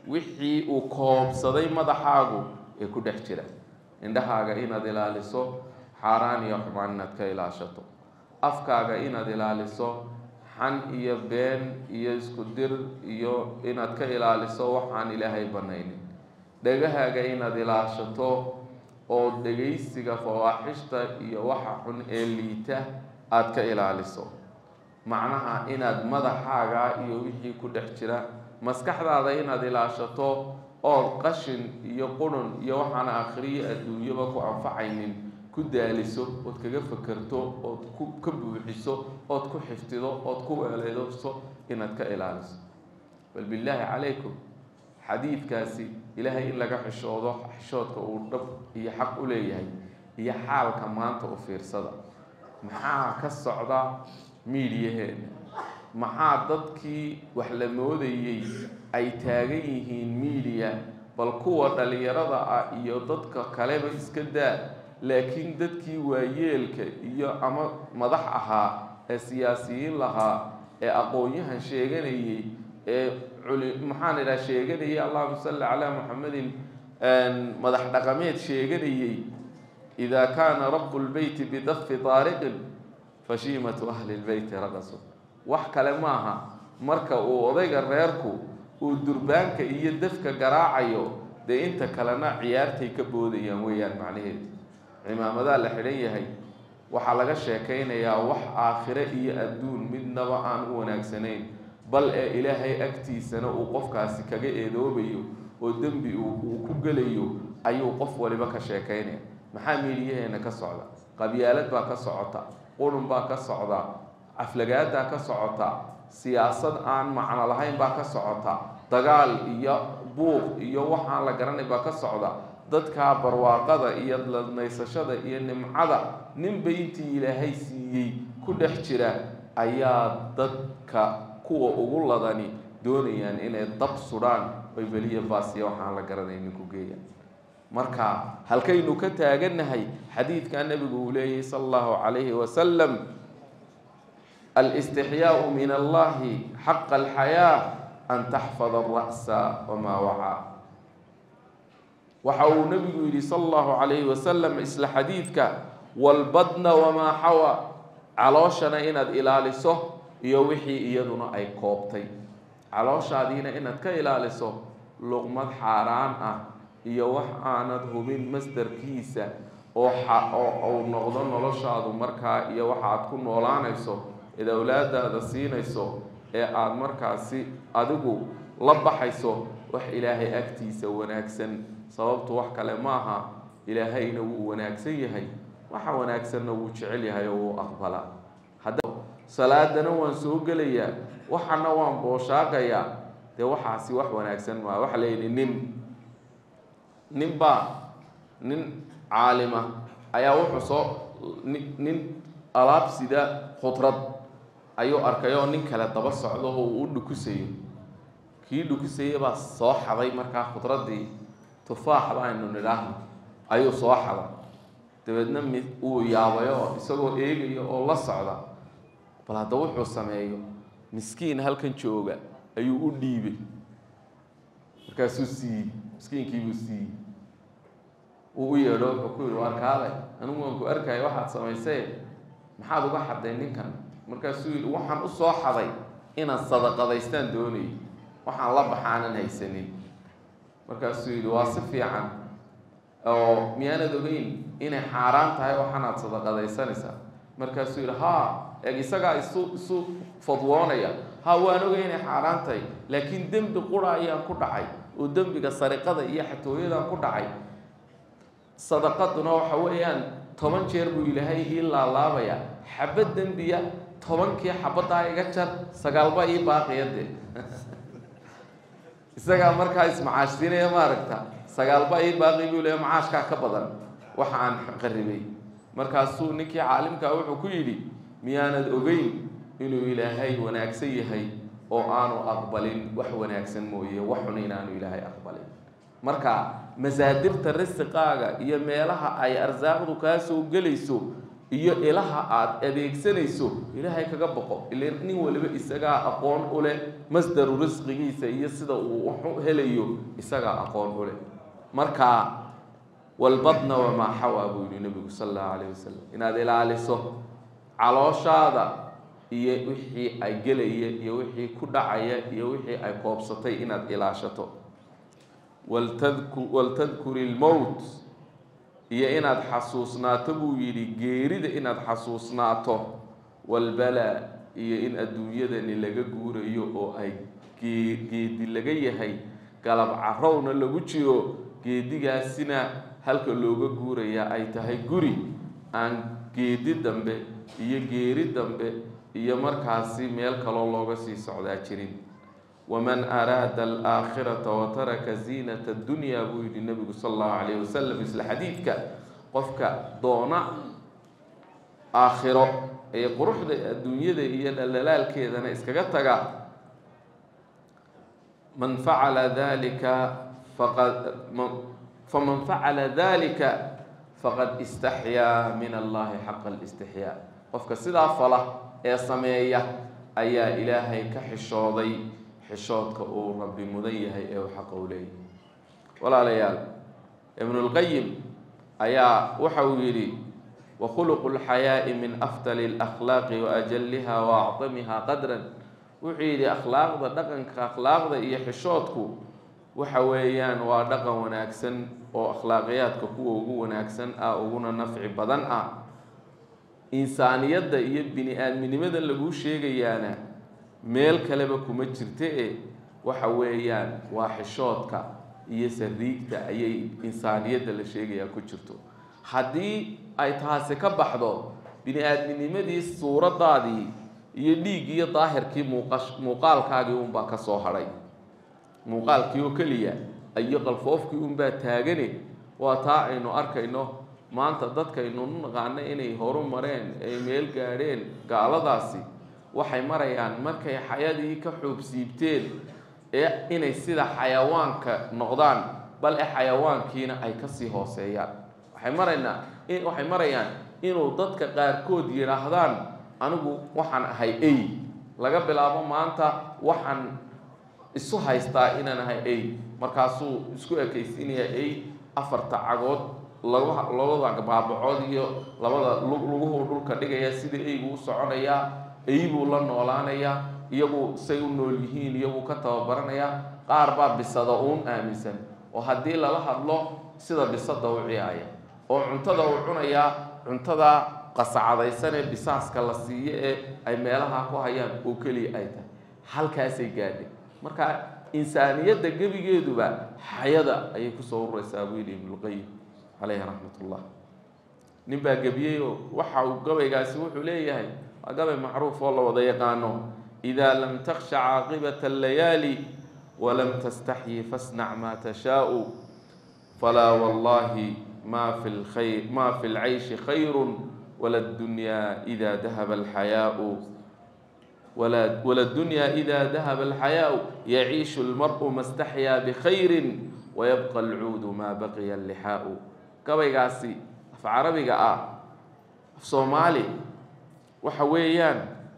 wixii uu koobsaday madaxaagu ee ku dhex jira indhahaaga inaad ilaaliso xaaraan iyo xumaan inaad ka ilaashato afkaaga inaad ilaaliso xan iyo been iyo isku dir iyo inaad ka ilaaliso waxaan ilaahay banaynin dhegahaaga inaad ilaashato oo dhegaysiga fawaaxishta iyo waxa xun ee liita aada ka ilaaliso macnaha inaad madaxaaga iyo wixii ku dhex jira maskaxdaada inaad ilaashato ood qashin iyo qurun iyo waxaan akhriyo adduunyaba ku anfacaynin ku daaliso ood kaga fakerto ood ku ka buuxiso ood ku xifdido ood ku weeleedso inaad ka ilaaliso bal billaahi calaykum xadiidkaasi ilaahay in laga xishoodo xishoodka uu dhab iyo xaq u leeyahay iyo xaalka maanta u fiirsada maxaa ka socda miidiyaheena maxaa dadkii wax la moodayey ay taagan yihiin miidiya bal kuwa dhalinyarada ah iyo dadka kaleba iska daa laakiin dadkii waayeelka iyo ama madax ahaa ee siyaasiyiin lahaa ee aqoon-yahan sheeganayey ee culi maxaan idhaha sheeganayay allahuma salli calaa muxamedin madax dhaqameed sheeganayey idaa kaana rabu lbeyti bidafi taariqin fashiimatu ahli lbeyti raqasu wax kale maaha marka uu odayga reerku uu durbaanka iyo dafka garaacayo dee inta kalena ciyaartay ka boodayaan weeyaan macnaheedu cimaamadaa la xidhan yahay waxaa laga sheekaynayaa wax aakhire iyo adduun midnaba aan u wanaagsanayn bal ee ilaahay agtiisana uu qofkaasi kaga eedoobayo oo dembi uu ku gelayo ayuu qof waliba ka sheekaynaya maxaa miidiyaheena ka socda qabyaalad baa ka socota qurun baa ka socda aflagaadaa ka socota siyaasad aan macno lahayn baa ka socota dagaal iyo buuq iyo waxaan la garanay baa ka socda dadkaa barwaaqada iyo ladnaysashada iyo nimcada ninba intii ilaahay siiyey ku dhex jira ayaa dadka kuwa ugu ladani doonayaan inay dab sudhaan oy beliya baasiya waxaan la garanaynin ku geeyaan marka halkaynu ka taagannahay xadiidkaa nebigu uu leeyahy sala allahu calayhi wasalam alistixyaau min allahi xaqa alxayaa an taxfada alra'sa wamaa wacaa waxa uu nebigu yidhi sala allahu calayhi wasalam isla xadiidka walbadna wamaa xawa calooshana inaad ilaaliso iyo wixii iyaduna ay koobtay calooshaadiina inaad ka ilaaliso luqmad xaaraan ah iyo wax aanad hubin masdarkiisa oo oo uu noqdo noloshaadu markaa iyo waxa aad ku noolaanayso eed awlaadaada siinayso ee aada markaasi adigu la baxayso wax ilaahay agtiisa wanaagsan sababtu wax kale maaha ilaahayna wuu wanaagsan yahay waxa wanaagsanna wuu jecel yahay oo wuu aqbalaa hadda salaadana waan soo gelayaa waxana waan booshaaqayaa dee waxaasi wax wanaagsan maa waxa la yidhi nin nin baa nin caalima ayaa wuxuu soo ni nin alaab sida khudrad ayuu arkay oo nin kale daba socdo oo uu u dhukusayo kii dhukusayay baa soo xaday markaa khudraddii tufaaxda aynu nidhaahno ayuu soo xaday dabeedna mi uu yaabayo isagoo eegaya oo la socda bal hadda wuxuu sameeyo miskiin halkan jooga ayuu u dhiibay markaasuu siiyey miskiinkiibuu siiyey uu u yeedho wuxuu ku yihi waar kaale anigu waan ku arkaya waxaad samaysee maxaad uga xaday ninkan markaasuu yidhi waxaan u soo xaday inaan sadaqadaystaan doonayay waxaan la baxaanan haysanin markaasuu yidhi waa si fiican oo miyaanad ogeyn inay xaaraan tahay waxaanaad sadaqadaysanaysaa markaasuu yidhi haa eeg isagaa isu isu fadwoonaya ha waan ogay inay xaaraan tahay laakiin dembi qura ayaan ku dhacay oo dembiga sariqada iyo xatooyadaan ku dhacay sadaqaduna waxa weeyaan toban jeer buu ilaahay ii laalaabaya xabad dembiya tobankii xabaddaa iga jar sagaalba ii baaqiya dee isagaa markaa ismacaashsiinaya maaragta sagaalba ii baaqi buu leeya macaashkaa ka badan waxa aan qaribay markaasuu ninkii caalimkaa wuxuu ku yidhi miyaanad ogeyn inuu ilaahay wanaagsan yahay oo aanu aqbalin wax wanaagsan mooye wax xun inaanu ilaahay aqbalin marka masaadirta risiqaaga iyo meelaha ay arsaaqdu kaa soo gelayso iyo ilaha aada adeegsanayso ilaahay kaga boqo ile nin waliba isagaa aqoon u leh masdaru risqigiisa iyo sida uu wax u helayo isagaa aqoon u leh marka walbadna wamaa xawaa buu yihi nabigu sala allahu calayh wasalam inaad ilaaliso calooshaada iyo wixii ay gelaya iyo wixii ku dhacaya iyo wixii ay koobsatay inaad ilaashato waltadku waltadkuri lmowt iyo inaad xasuusnaato buu yidhi geerida inaad xasuusnaato walbalaa iyo in adduunyadani laga guurayo oo ay gee geedi laga yahay galab carowna lagu jiro geedigaasina halka looga guurayaa ay tahay guri aan geedi dambe iyo geeri dambe iyo markaasi meel kaloo looga sii socdaa jirin waman araada alaakhirata wataraka ziinata addunya buu yihi nabigu sala allahu calayh wasalam isla xadiidka qofka doona aakhiro ee quruxda adduunyada iyo dhallalaalkeedana iskaga taga man facala dalika faqad faman facala dalika faqad istaxyaa min allahi xaqa alistixyaa qofka sidaa fala ee sameeya ayaa ilaahay ka xishooday xishoodka uu rabbi mudan yahay ee uu xaqa u leeyahay walaalayaal ibnulqayim ayaa waxa uu yidhi wakhuluqu lxayaa'i min afdali alakhlaaqi waajaliha waacdamiha qadran wuxuu yidhi akhlaaqda dhaqanka akhlaaqda iyo xishoodku waxa weeyaan waa dhaqan wanaagsan oo akhlaaqiyaadka kuwa ugu wanaagsan ah uguna nafci badan ah insaaniyadda iyo bini aadminimada laguu sheegayaana meel kaleba kuma jirta e waxa weeyaan waa xishoodka iyo sariigta ayay insaaniyadda la sheegayaa ku jirto haddii ay taasi ka baxdo bini aadminimadii suuradaadii iyo dhiig iyo daahirkii muuqash muuqaalkaagii unbaa ka soo hadhay muuqaalkii oo keliya iyo qalfoofkii unbaa taagane waa taa aynu arkayno maanta dadkaynu naqaano inay horu mareen ay meel gaadheen gaaladaasi waxay marayaan markay xayadii ka xoobsiibteen ee inay sida xayawaanka noqdaan bal e xayawaankiina ay kasii hooseeyaan waxay maraynaa waxay marayaan inuu dadka qaarkood yidhaahdaan anigu waxaan ahay ey laga bilaabo maanta waxaan isu haystaa inaan ahay ey markaasuu isku ekaysiinayaa ey afarta cagood labada baabacood iyo labada luguhu dhulka dhigaya sida eygu u soconayaa eybuu la noolaanayaa iyagu say u nool yihiin iyaguu ka tababaranayaa qaar baa bisada uun aaminsan oo haddii lala hadlo sida bisada u ciyaaya oo cuntada uu cunayaa cuntada qasacadaysan ee bisaaska la siiyo ee ay meelaha ku hayaan oo keliya ay tahay halkaasay gaadhay marka insaaniyadda gebigeeduba xayada ayay kusoo ururaysaa buu yidhi ibnulqayim caleyhi raxmat ullah nin baa gebiyey oo waxa uu gabaygaasi wuxuu leeyahay waa gabay macruuf oo la wada yaqaano idaa lam taksha caaqibata allayaali walam tastaxyi fasnac maa tashaau falaa wallahi ma fi lkhayr ma fi lcayshi khayru wala ddunyaa ida dahaba alxayaau wala ddunyaa ida dahaba alxayaau yaciishu lmar'u ma staxyaa bikhayrin wayabqa alcuudu maa baqiya allixaau gabaygaasi af carabiga ah af soomaali waxa weeyaan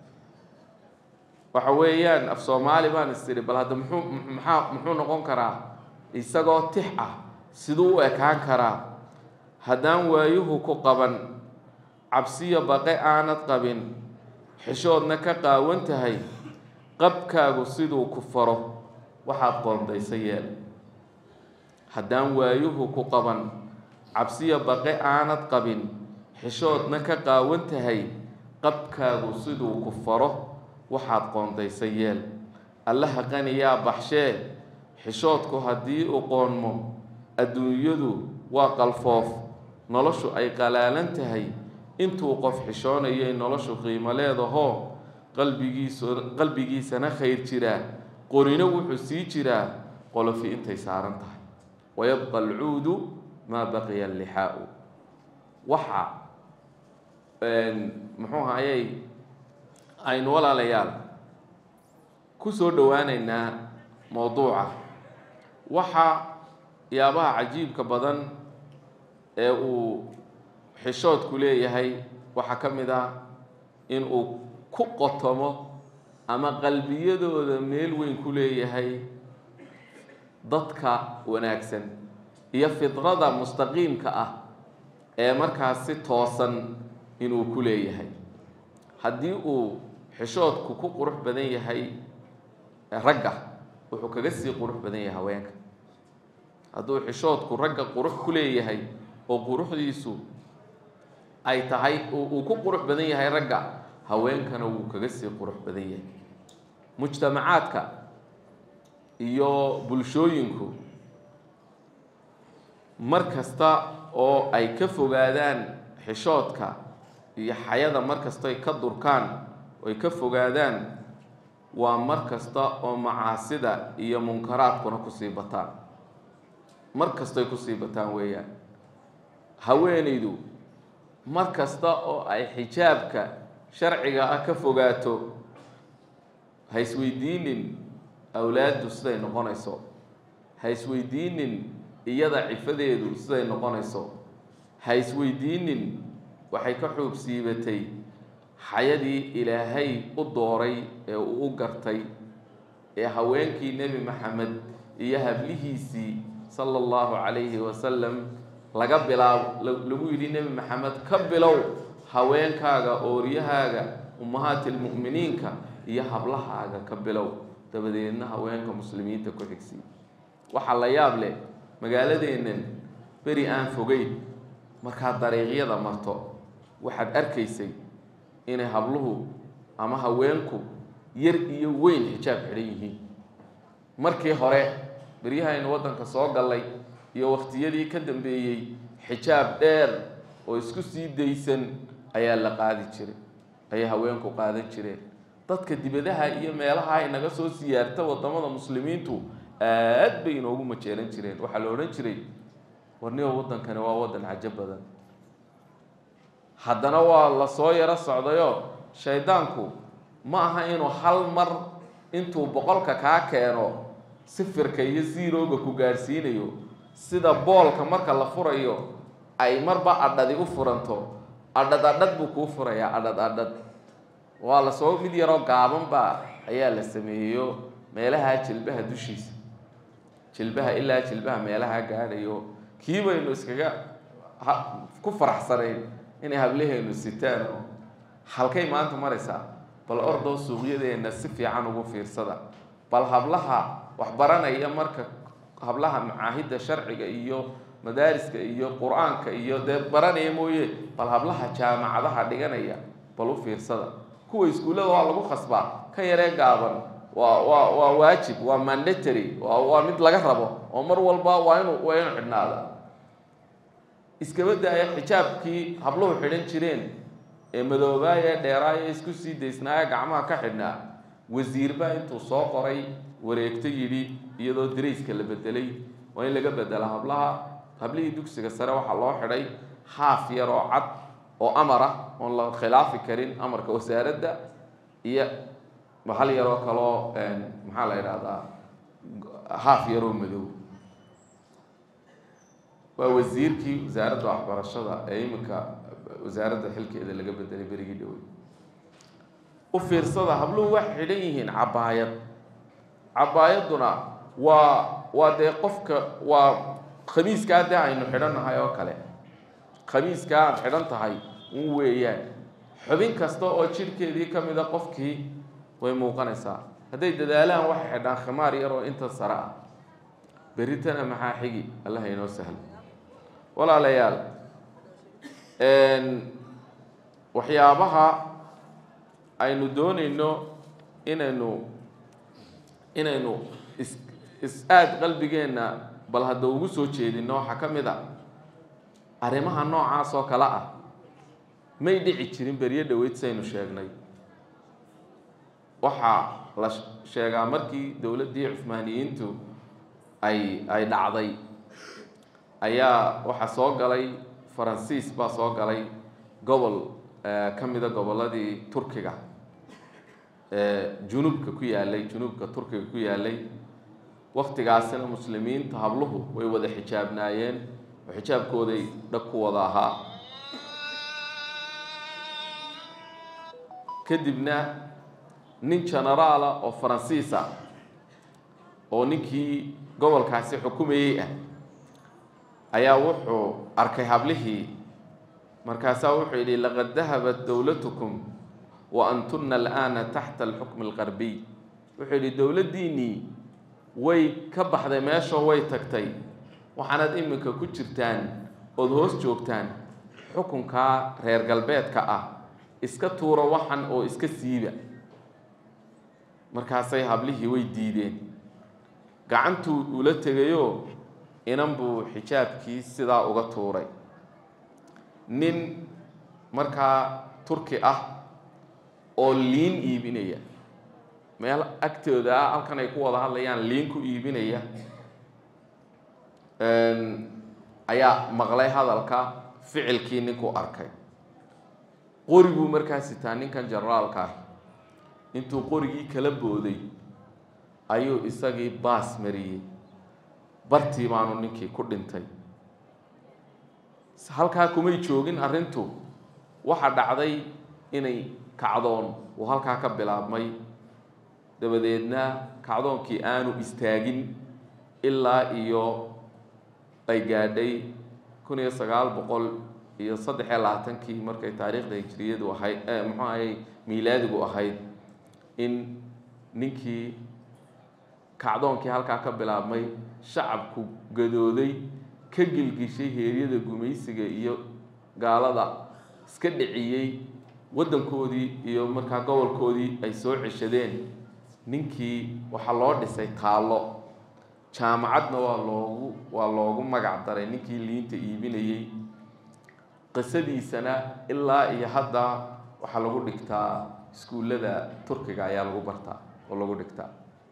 waxa weeyaan af soomaali baan istiri bal hadda muxuu maxaa muxuu noqon karaa isagoo tix ah siduu u ekaan karaa haddaan waayuhu ku qaban cabsiyo baqe aanad qabin xishoodna ka qaawan tahay qabkaagu siduu ku faro waxaad qoondaysa yeel haddaan waayuhu ku qaban cabsiyo baqe aanad qabin xishoodna ka qaawan tahay qabkaagu siduu ku faro waxaad qoondaysa yeel allaha qaniyaa baxshee xishoodku haddii u qoonmo adduunyadu waa qalfoof noloshu ay qalaalan tahay intuu qof xishoonayay noloshu qiimo leedahoo qalbigiisu qalbigiisana khayr jiraa qorino wuxuu sii jiraa qolofi intay saaran tahay wayabqa alcuudu maa baqiya allixaau waxa muxuu hayay aynu walaalayaal ku soo dhowaaneynaa mowduuca waxa yaabaha cajiibka badan ee uu xishoodku leeyahay waxaa ka mid ah in uu ku qotomo ama qalbiyadooda meel weyn ku leeyahay dadka wanaagsan iyo fidrada mustaqiimka ah ee markaas si toosan inuu ku leeyahay haddii uu xishoodku ku qurux badan yahay ragga wuxuu kaga sii qurux badan yahay haweenka hadduu xishoodku ragga qurux ku leeyahay oo quruxdiisu ay tahay uu ku qurux badan yahay ragga haweenkana wuu kaga sii qurux badan yahay mujtamacaadka iyo bulshooyinku mar kasta oo ay ka fogaadaan xishoodka iyo xayada mar kasta ay ka durkaan oo ay ka fogaadaan waa mar kasta oo macaasida iyo munkaraadkuna kusii bataan mar kastay kusii bataan weeyaan haweenaydu mar kasta oo ay xijaabka sharciga ah ka fogaato ha isweydiinin awlaaddu siday noqonayso ha isweydiinin iyada cifadeedu siday noqonayso ha isweydiinin waxay ka xuub siibatay xayadii ilaahay u dooray ee uu u gartay ee haweenkii nebi maxamed iyo hablihiisii sala allahu calayhi wasalam laga bilaabo lagu yidhi nebi maxamed ka bilow haweenkaaga ooryahaaga ummahaati lmu'miniinka iyo hablahaaga ka bilow dabadeedna haweenka muslimiinta ku xigsii waxaa la yaab leh magaaladeennan beri aan fogeyn markaad dariiqyada marto waxaad arkaysay inay habluhu ama haweenku yar iyo weyn xijaab xidhan yihiin markii hore beryahaynu waddanka soo gallay iyo waqtiyadii ka dambeeyey xijaab dheer oo isku sii daysan ayaa la qaadi jiray ayay haweenku qaadan jireen dadka dibadaha iyo meelaha ay naga soo siyaarta wadamada muslimiintu aad bay inoogu majeelan jireen waxaa la odhan jiray warniba waddankani waa waddan cajo badan haddana waa la soo yaro socdayoo shaydaanku ma aha inuu hal mar intuu boqolka kaa keeno sifirka iyo siirooga ku gaadhsiinayo sida boolka marka la furayo ay marba adhadi u furanto adhad adhad buu kuu furayaa adhad adhad waa la soo mid yaroo gaabanba ayaa la sameeyeyo meelaha jilbaha dushiisa jilbaha ilaa jilbaha meelaha gaadhayo kii baynu iskaga ku faraxsanayn inay hablaheenu sitaan oo halkay maanta maraysaa bal ordoo suuqyadeenna si fiican ugu fiirsada bal hablaha waxbaranaya marka hablaha macaahidda sharciga iyo madaariska iyo qur-aanka iyo dee baranaya mooye bal hablaha jaamacadaha dhiganaya bal u fiirsada kuwa iskuullada waa lagu khasbaa ka yaree gaaban waa waa waa waajib waa mandatory waa waa mid laga rabo oo mar walba waa inu waa inu xidhnaada iskaba daaya xijaabkii habluhu xidhan jireen ee madoobaaya dheeraaya isku sii daysnaaya gacmaha ka xidhnaa wasiirbaa intuu soo qoray wareegto yidhi iyadoo darayska la bedelay waa in laga bedela hablaha hablihii dugsiga sare waxaa loo xidhay haaf yar oo cad oo amar ah oon la khilaafi karin amarka wasaaradda iyo hal yaroo kaloo maxaa la idhahdaa haaf yaroo madow waa wasiirkii wasaaradda waxbarashada ee iminka wasaaradda xilkeeda laga bedelay berigii dhowey u fiirsada habluhu waxay xidhan yihiin cabaayad cabaayaduna waa waa dee qofka waa khamiiskaa dee aynu xidhannahay oo kale khamiiskaa aad xidhan tahay un weeyaan xubin kasta oo jidhkeedii ka mida qofkii way muuqanaysaa hadday dadaalaan waxay xidhaan khimaar yar oo inta sare ah berritana maxaa xigi allaha inoo sahlo walaalayaal waxyaabaha aynu doonayno inaynu inaynu is is aada qalbigeenna bal hadda ugu soo jeedino waxaa ka mid a arrimaha noocaas oo kale ah may dhici jirin beryo dhaweyd saynu sheegnay waxaa la sheegaa markii dowladdii cuhmaaniyiintu ay ay dhacday ayaa waxaa soo galay faransiis baa soo galay gobol ka mida gobolladii turkiga junuubka ku yaalay junuubka turkiga ku yaalay waktigaasina muslimiinta habluhu way wada xijaabnaayeen oo xijaabkooday dhag ku wada ahaa kadibna nin genaraala oo faransiisa oo ninkii gobolkaasi xukumayey ah ayaa wuxuu arkay hablihii markaasaa wuxuu yidhi laqad dahabat dowlatukum wa antuna al'aana taxta alxukmi alqarbiy wuxuu yidhi dowladdiinnii way ka baxday meeshoo way tagtay waxaanaad iminka ku jirtaan ood hoos joogtaan xukunkaa reer galbeedka ah iska tuura waxan oo iska siiba markaasay hablihii way diideen gacantuu ula tegayoo inan buu xijaabkii sidaa uga tuuray nin markaa turki ah oo liin iibinaya meel agtooda ah halkan ay ku wada hadlayaan liin ku iibinaya ayaa maqlay hadalka ficilkii ninkuu arkay qoriguu markaa sitaa ninkan generaalka ah intuu qorigii kala booday ayuu isagii baas mariyey bartii baanu ninkii ku dhintay halkaa kumay joogin arrintu waxa dhacday inay kacdoon uu halkaa ka bilaabmay dabadeedna kacdoonkii aanu istaagin ilaa iyo ay gaadhay kun iyo sagaal boqol iyo saddex iyo labaatankii markay taariikhda hijiriyadu ahayd muxuu ahay miilaadigu ahayd in ninkii kacdoonkii halkaa ka bilaabmay shacabku gadooday ka gilgishay heeryada gumaysiga iyo gaalada iska dhiciyey waddankoodii iyo markaa gobolkoodii ay soo ceshadeen ninkii waxaa loo dhisay taallo jaamacadna waa loogu waa loogu magac daray ninkii liinta iibinayey qisadiisana ilaa iyo hadda waxaa lagu dhigtaa iskuullada turkiga ayaa lagu bartaa oo lagu dhigtaa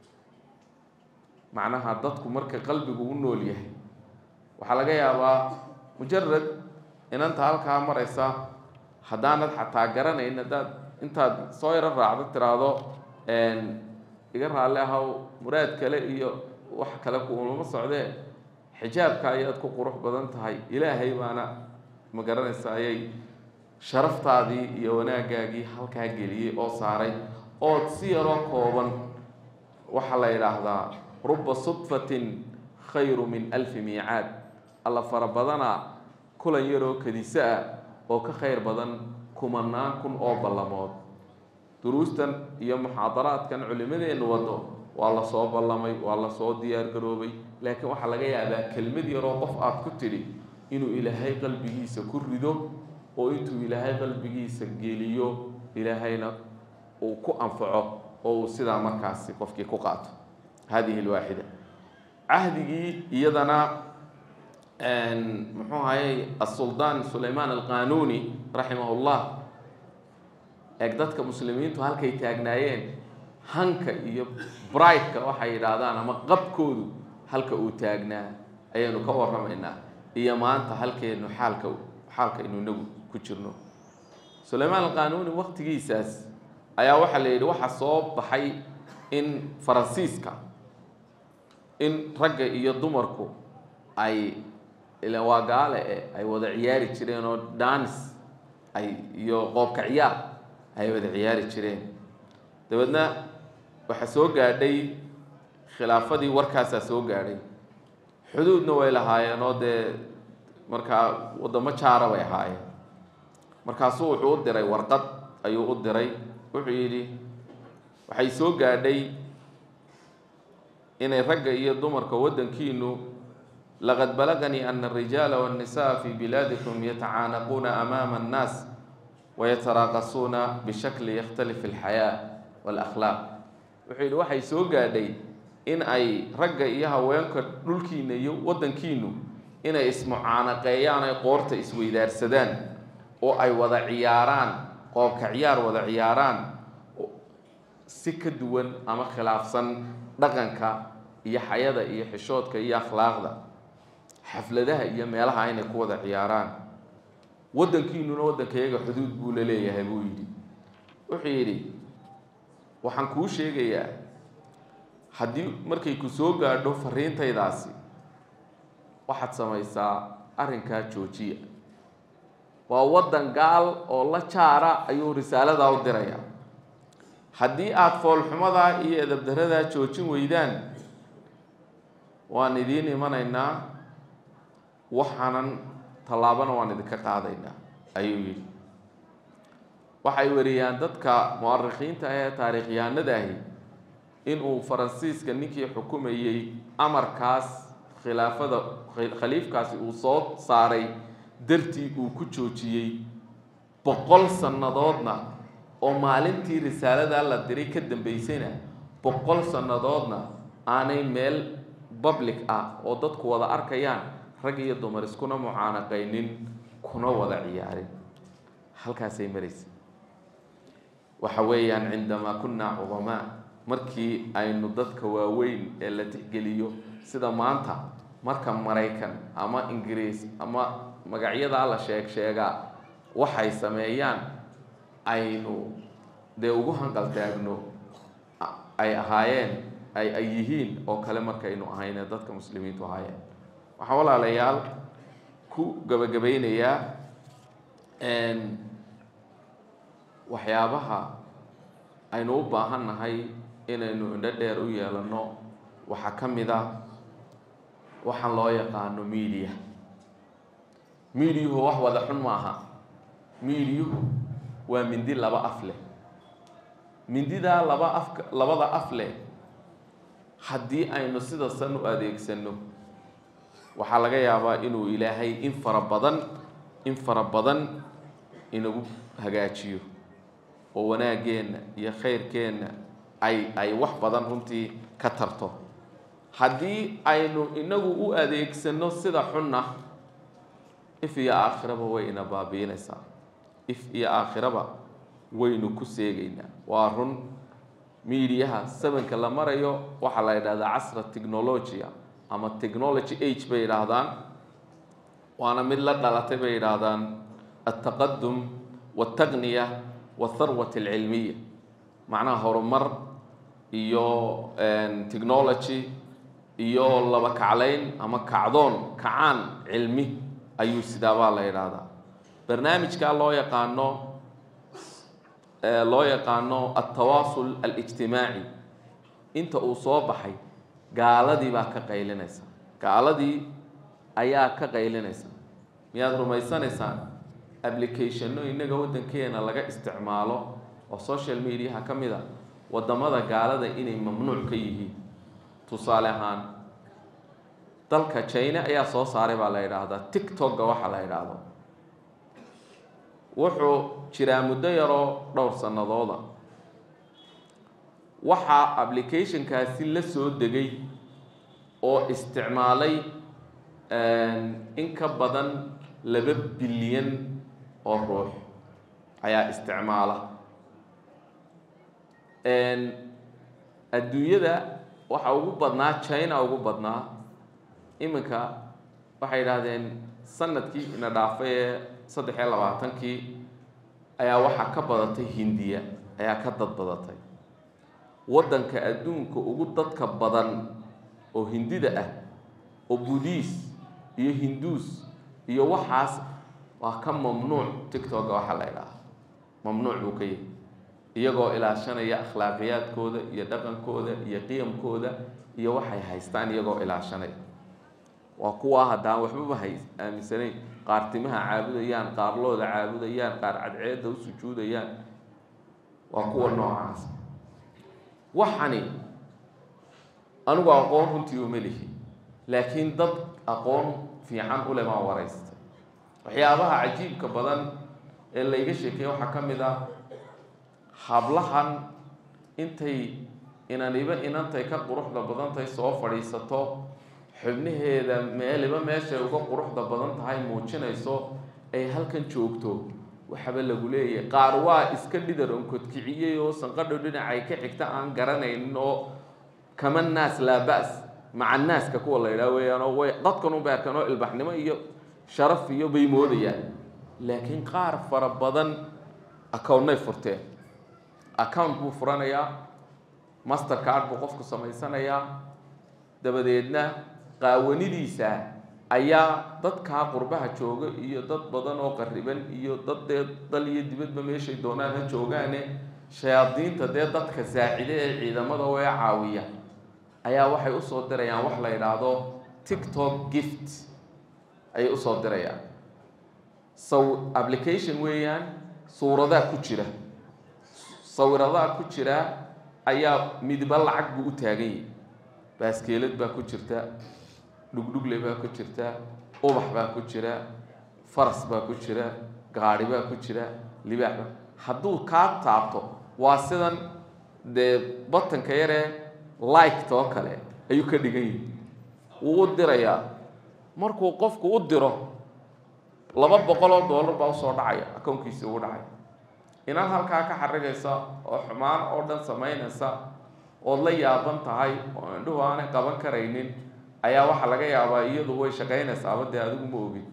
macnaha dadku marka qalbigu u nool yahay waxaa laga yaabaa mujarad inanta halkaa maraysa haddaanad xataa garanayn haddaad intaad soo yaro raacdo tiraahdo iga raalli ahow muraad kale iyo wax kale kuulama socdee xijaabka ayaad ku qurux badan tahay ilaahay baana ma garanaysa ayay sharaftaadii iyo wanaagaagii halkaa geliyey oo saaray ood si yaroo kooban waxaa la yidhaahdaa ruba sudfatin khayru min alfi miicaad alla fara badana kulan yaroo kadiso ah oo ka khayr badan kumanaan kun oo ballamood duruustan iyo muxaadaraadkan culimadeennu wado waa la soo ballamay waa la soo diyaar garoobay laakiin waxaa laga yaabaa kelmad yaroo qof aad ku tidhi inuu ilaahay qalbigiisa ku rido oo intuu ilaahay qalbigiisa geliyo ilaahayna uu ku anfaco oo uu sidaa markaasi qofkii ku qaato hadihi alwaaxida cahdigii iyadana muxuu ahayey aلsuldaan sulaymaan alqanuuni raximah اllah eeg dadka muslimiintu halkay taagnaayeen hanka iyo brigtka waxay yidhaahdaan ama qabkoodu halka uu taagnaa ayaynu ka warramaynaa iyo maanta halkeenu xaalka xaalka inu inagu ku jirno sulaymaan alqanuuni waqtigiisaas ayaa waxaa la yidhi waxaa soo baxay in faransiiska in ragga iyo dumarku ay ila waa gaale e ay wada ciyaari jireen oo danis ay iyo qoobka ciyaar ay wada ciyaari jireen dabeedna waxaa soo gaadhay khilaafadii warkaasaa soo gaadhay xuduudna way lahaayeen oo dee markaa waddamo jaara bay ahaayeen markaasuu wuxuu u diray warqad ayuu u diray wuxuu yidhi waxay soo gaadhay inay ragga iyo dumarka waddankiinu laqad balaganii ana الrijaala wالnisaءa fi bilaadikum yatacaanaquuna amaama الnaas wayataraaqasuuna bishakli yakhtalif اlxayaa wاlakhlaaq wuxuu yidhi waxay soo gaadhay in ay ragga iyo haweenka dhulkiina iyo waddankiinu inay ismucaanaqeeyaan ay qoorta isweydaarsadaan oo ay wada ciyaaraan qoobka ciyaar wada ciyaaraan si ka duwan ama khilaafsan dhaqanka iyo xayada iyo xishoodka iyo akhlaaqda xafladaha iyo meelaha inay ku wada ciyaaraan waddankiinuna waddankayaga xuduud buu la leeyahay buu yidhi wuxuu yidhi waxaan kuu sheegayaa haddii markay ku soo gaadho fariintaydaasi waxaad samaysaa arrinkaa joojiya waa waddan gaal oo la jaara ayuu risaaladaa u dirayaa haddii aada foolxumadaa iyo edabdaradaa joojin weydaan waan idiin imanaynaa waxaanan tallaabana waan idinka qaadaynaa ayuu yidhi waxay wariyaan dadka mu'arikhiinta ah ee taariikhyahanada ahi inuu faransiiska ninkii xukumayey amarkaas khilaafada khaliifkaasi uu soo saaray dartii uu ku joojiyey boqol sannadoodna oo maalintii risaaladaa la diray ka dambeysayna boqol sannadoodna aanay meel public ah oo dadku wada arkayaan rag iyo dumar iskuna mucaanaqaynin kuna wada ciyaarin halkaasay maraysa waxa weeyaan cindamaa kunaa cudamaa markii aynu dadka waaweyn ee la tixgeliyo sida maanta marka maraykan ama ingiriis ama magacyadaa la sheeg sheegaa waxay sameeyaan aynu dee ugu hanqaltaagno ay ahaayeen ay ay yihiin oo kale markaynu ahayne dadka muslimiintu ahaayeen waxaan walaalayaal ku gabagabaynayaa waxyaabaha aynu u baahan nahay inaynu indho dheer u yeelano waxaa ka mid a waxaan loo yaqaano media mediahu wax wada xun maaha mediahu waa mindi laba af leh mindidaa laba afka labada af leh haddii aynu sida san u adeegsano waxaa laga yaabaa inuu ilaahay in fara badan in fara badan inagu hagaajiyo oo wanaaggeenna iyo khayrkeenna ay ay wax badan runtii ka tarto haddii aynu inagu u adeegsano sida xunna if iyo aakhiraba way ina baabiinaysaa if iyo aakhiraba waynu ku seegaynaa waa run miidiyaha sabanka la marayo waxaa la yidhahdaa casra technologia ama technology age bay yidhaahdaan waana mid la dhalatay bay yidhaahdaan altaqadum waltaqniya waltharwat alcilmiya macnaha horumar iyo technology iyo laba kaclayn ama kacdoon kacaan cilmi ayuu sidaabaa la yidhaahdaa barnaamijkaa loo yaqaano loo yaqaano altawaasul alijtimaaci inta uu soo baxay gaaladii baa ka qaylinaysa gaaladii ayaa ka qaylinaysa miyaad rumaysanaysaan applicationno innaga waddankeena laga isticmaalo oo social mediaha ka mid a waddamada gaalada inay mamnuuc ka yihiin tusaale ahaan dalka china ayaa soo saaray baa la yidhaahdaa tictokga waxa la yidhaahdo wuxuu jiraa muddo yaroo dhowr sannadooda waxaa applicationkaasi la soo degay oo isticmaalay in ka badan laba bilyan oo ruux ayaa isticmaala adduunyada waxa ugu badnaa china ugu badnaa iminka waxay yidhaahdeen sanadkii ina dhaafay ee saddex iyo labaatankii ayaa waxaa ka badatay hindiya ayaa ka dad badatay waddanka adduunka ugu dadka badan oo hindida ah oo budiis iyo hinduus iyo waxaas waa ka mamnuuc tictokga waxaa la ydhahaa mamnuuc buu ka yahay iyagoo ilaashanaya akhlaaqiyaadkooda iyo dhaqankooda iyo qiyamkooda iyo waxay haystaan iyagoo ilaashanaya waa kuwaa haddaan waxbaba hay aaminsanayn qaar timaha caabudayaan qaar looda caabudayaan qaar cadceedda u sujuudayaan waa kuwa noocaas waxani anigu aqoon runtii uma lihi laakiin dad aqoon fiican u leh baan waraystay waxyaabaha cajiibka badan ee layga sheekeeye waxaa ka mid ah hablahan intay inaniba inantay ka quruxda badantahay soo fadhiisato xubnaheeda meeliba meeshay uga quruxda badan tahay muujinayso ay halkan joogto waxaba lagu leeyahay qaar waa iska dhidar onkodkiciyey oo sanqadho dhinacay ka xigta aan garanaynin oo kama naas laa ba-s maca naaska kuwa la yidhaha weeyaan oo way dadkan u beerkan oo ilbaxnimo iyo sharaf iyo bay moodayaan laakiin qaar fara badan accountnay furteen account buu furanayaa master card buu qofku samaysanayaa dabadeedna qaawanidiisa ayaa dadkaa qurbaha jooga iyo dad badan oo qariban iyo dad dee dal iyo dibadba meeshay doonaan ha joogaane shayaadiinta dee dadka saacide ee ciidamada wee caawiya ayaa waxay usoo dirayaan wax la yidhaahdo tiktok gift ayay usoo dirayaan saw application weeyaan suuradaa ku jira sawiradaha ku jira ayaa midba lacag buu u taagan yahi baaskeelad baa ku jirta dhugdhugle baa ku jirta ubax baa ku jira faras baa ku jira gaadhi baa ku jira libaax baa hadduu kaa taabto waa sidan dee batanka yaree liked oo kale ayuu ka dhigan yihi wuu u dirayaa markuu qofku u diro laba boqol oo dollar baa usoo dhacaya akownkiisi ugu dhacay inaad halkaa ka xarigaysa oo xumaan oo dhan samaynaysa ood la yaaban tahay oo indhuhu aanay qaban karaynin ayaa waxaa laga yaabaa iyadu way shaqaynaysaaba dee adigu ma ogid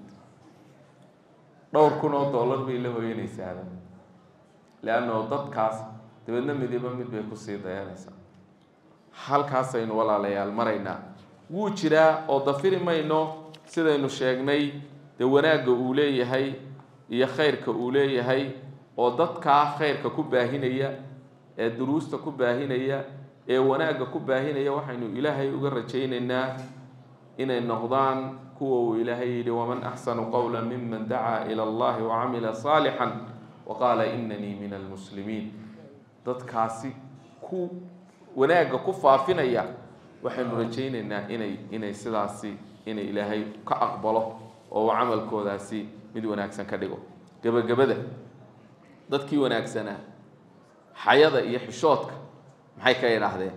dhowr kun oo dollar bay la hoyanaysaaba leanno dadkaas dabeedna midiba mid bay kusii dayanaysaa halkaasaynu walaalayaal maraynaa wuu jiraa oo dafiri mayno sidaynu sheegnay dee wanaagga uu leeyahay iyo khayrka uu leeyahay oo dadkaa khayrka ku baahinaya ee duruusta ku baahinaya ee wanaagga ku baahinaya waxaynu ilaahay uga rajaynaynaa inay noqdaan kuwa uu ilaahay yidhi waman axsanu qowla miman dacaa ila allahi wacamila saalixan waqaala inanii min almuslimiin dadkaasi ku wanaagga ku faafinaya waxaynu rajaynaynaa inay inay sidaasi inay ilaahay ka aqbalo oo uu camalkoodaasi mid wanaagsan ka dhigo gebagabada dadkii wanaagsanaa xayada iyo xishoodka maxay ka idhaahdeen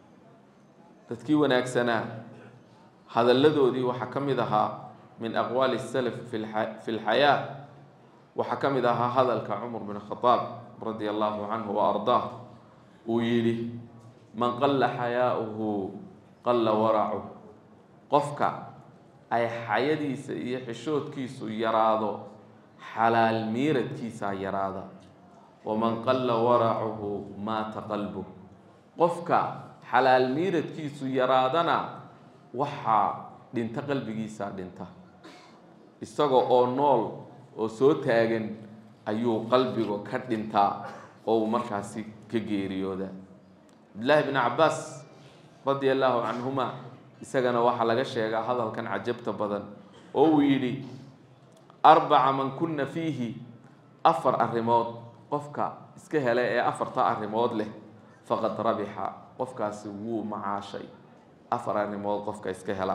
dadkii wanaagsanaa hadalladoodii waxaa ka mid ahaa min aqwaali salaf fi lxayaa waxaa ka mid ahaa hadalka cumar bin khadaab radia allahu canhu wa ardaah uu yidhi man qalla xayaauhu qalla waracuh qofka ay xayadiisa iyo xishoodkiisu yaraado xalaal miiradkiisaa yaraada waman qalla waracuhu maata qalbuh qofka xalaal miiradkiisu yaraadana waxaa dhinta qalbigiisaa dhinta isaga oo nool oo soo taagan ayuu qalbiga ka dhintaa oo uu markaasi ka geeriyooda cabdillaahi bn cabaas radia allaahu canhuma isagana waxaa laga sheegaa hadalkan cajabta badan oo uu yidhi arbaca man kunna fiihi afar arrimood qofka iska hela ee afarta arrimood leh faqad rabixa qofkaasi wuu macaashay afar arrimood qofka iska hela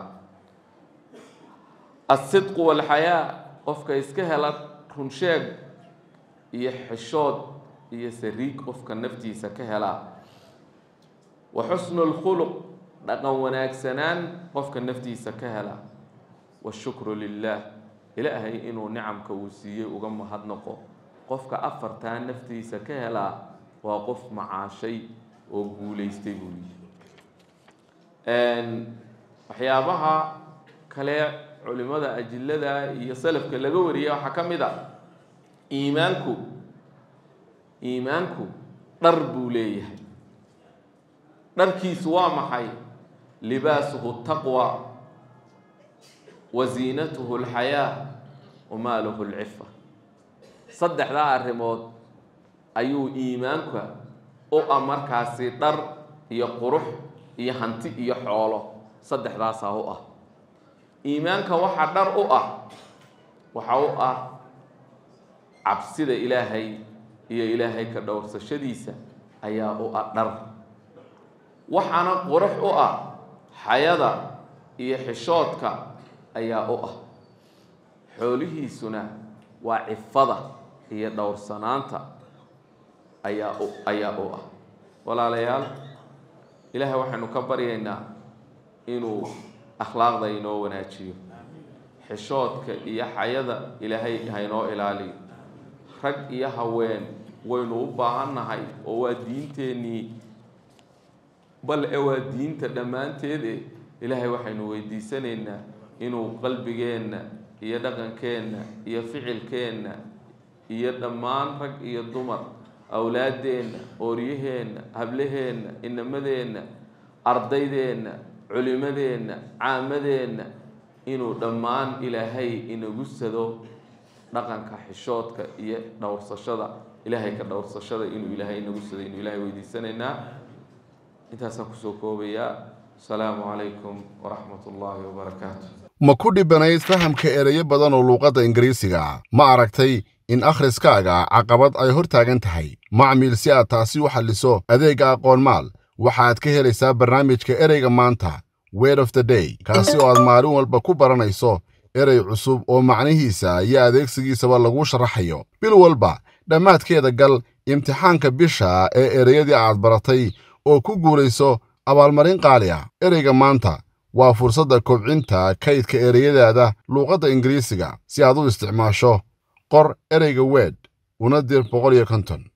asidqu walxayaa qofka iska hela runsheeg iyo xishood iyo sariig qofka naftiisa ka helaa wa xusnu lkhuluq dhaqan wanaagsanaan qofka naftiisa ka hela washukru lilah ilaahay inuu nicamka uu siiyey uga mahadnaqo qofka afartaa naftiisa ka helaa waa qof macaashay oo guulaystay buu yihi waxyaabaha kale culimada ajilada iyo salafka laga wariyay waxaa ka mid a iimaanku iimaanku dhar buu leeyahay dharkiisu waa maxay libaasuhu taqwa wa ziinatuhu alxayaa wa maaluhu alcifa saddexdaa arrimood ayuu iimaanka u ah markaasi dhar iyo qurux iyo hanti iyo xoolo saddexdaasaa u ah iimaanka waxaa dhar u ah waxa u ah cabsida ilaahay iyo ilaahay ka dhowrsashadiisa ayaa u ah dhar waxaana qurux u ah xayada iyo xishoodka ayaa u ah xoolihiisuna waa cifada iyo dhowrsanaanta ayaa u ayaa u ah walaalayaal ilaahay waxaynu ka baryaynaa inuu akhlaaqda inoo wanaajiyo xishoodka iyo xayada ilaahay haynoo ilaaliyo rag iyo haween waynu u baahannahay oo waa diinteennii bal e waa diinta dhammaanteede ilaahay waxaynu weydiisanaynaa inuu qalbigeenna iyo dhaqankeenna iyo ficilkeenna iyo dhammaan rag iyo dumar awlaaddeenna ooryaheenna hablaheenna inamadeenna ardaydeenna culimadeenna caamadeenna inuu dhammaan ilaahay inagu sado dhaqanka xishoodka iyo dhowrsashada ilaahay ka dhowrsashada inuu ilaahay nagu siday inuu ilaahay weydiisanaynaa intaasaan kusoo koobayaa asalaamu calaykum waraxmat ullaahi wabarakaatu ma ku dhibanayd fahamka ereyo badan oo luuqadda ingiriisiga ma aragtay in akhriskaaga caqabad ay hor taagan tahay macmiil si aad taasi u xalliso adeegga aqoonmaal waxaad ka helaysaa barnaamijka ereyga maanta word of the day kaasi oo aad maalin walba ku baranayso erey cusub oo macnihiisa iyo adeegsigiisaba lagu sharaxayo bil walba dhammaadkeeda gal imtixaanka bisha ee ereyadii aad baratay oo ku guulayso abaalmarin qaali ah ereyga maanta waa fursadda kobcinta kaydka ereyadaada luuqadda ingiriisiga si aad u isticmaasho qor ereyga weed una dir boqol iyo konton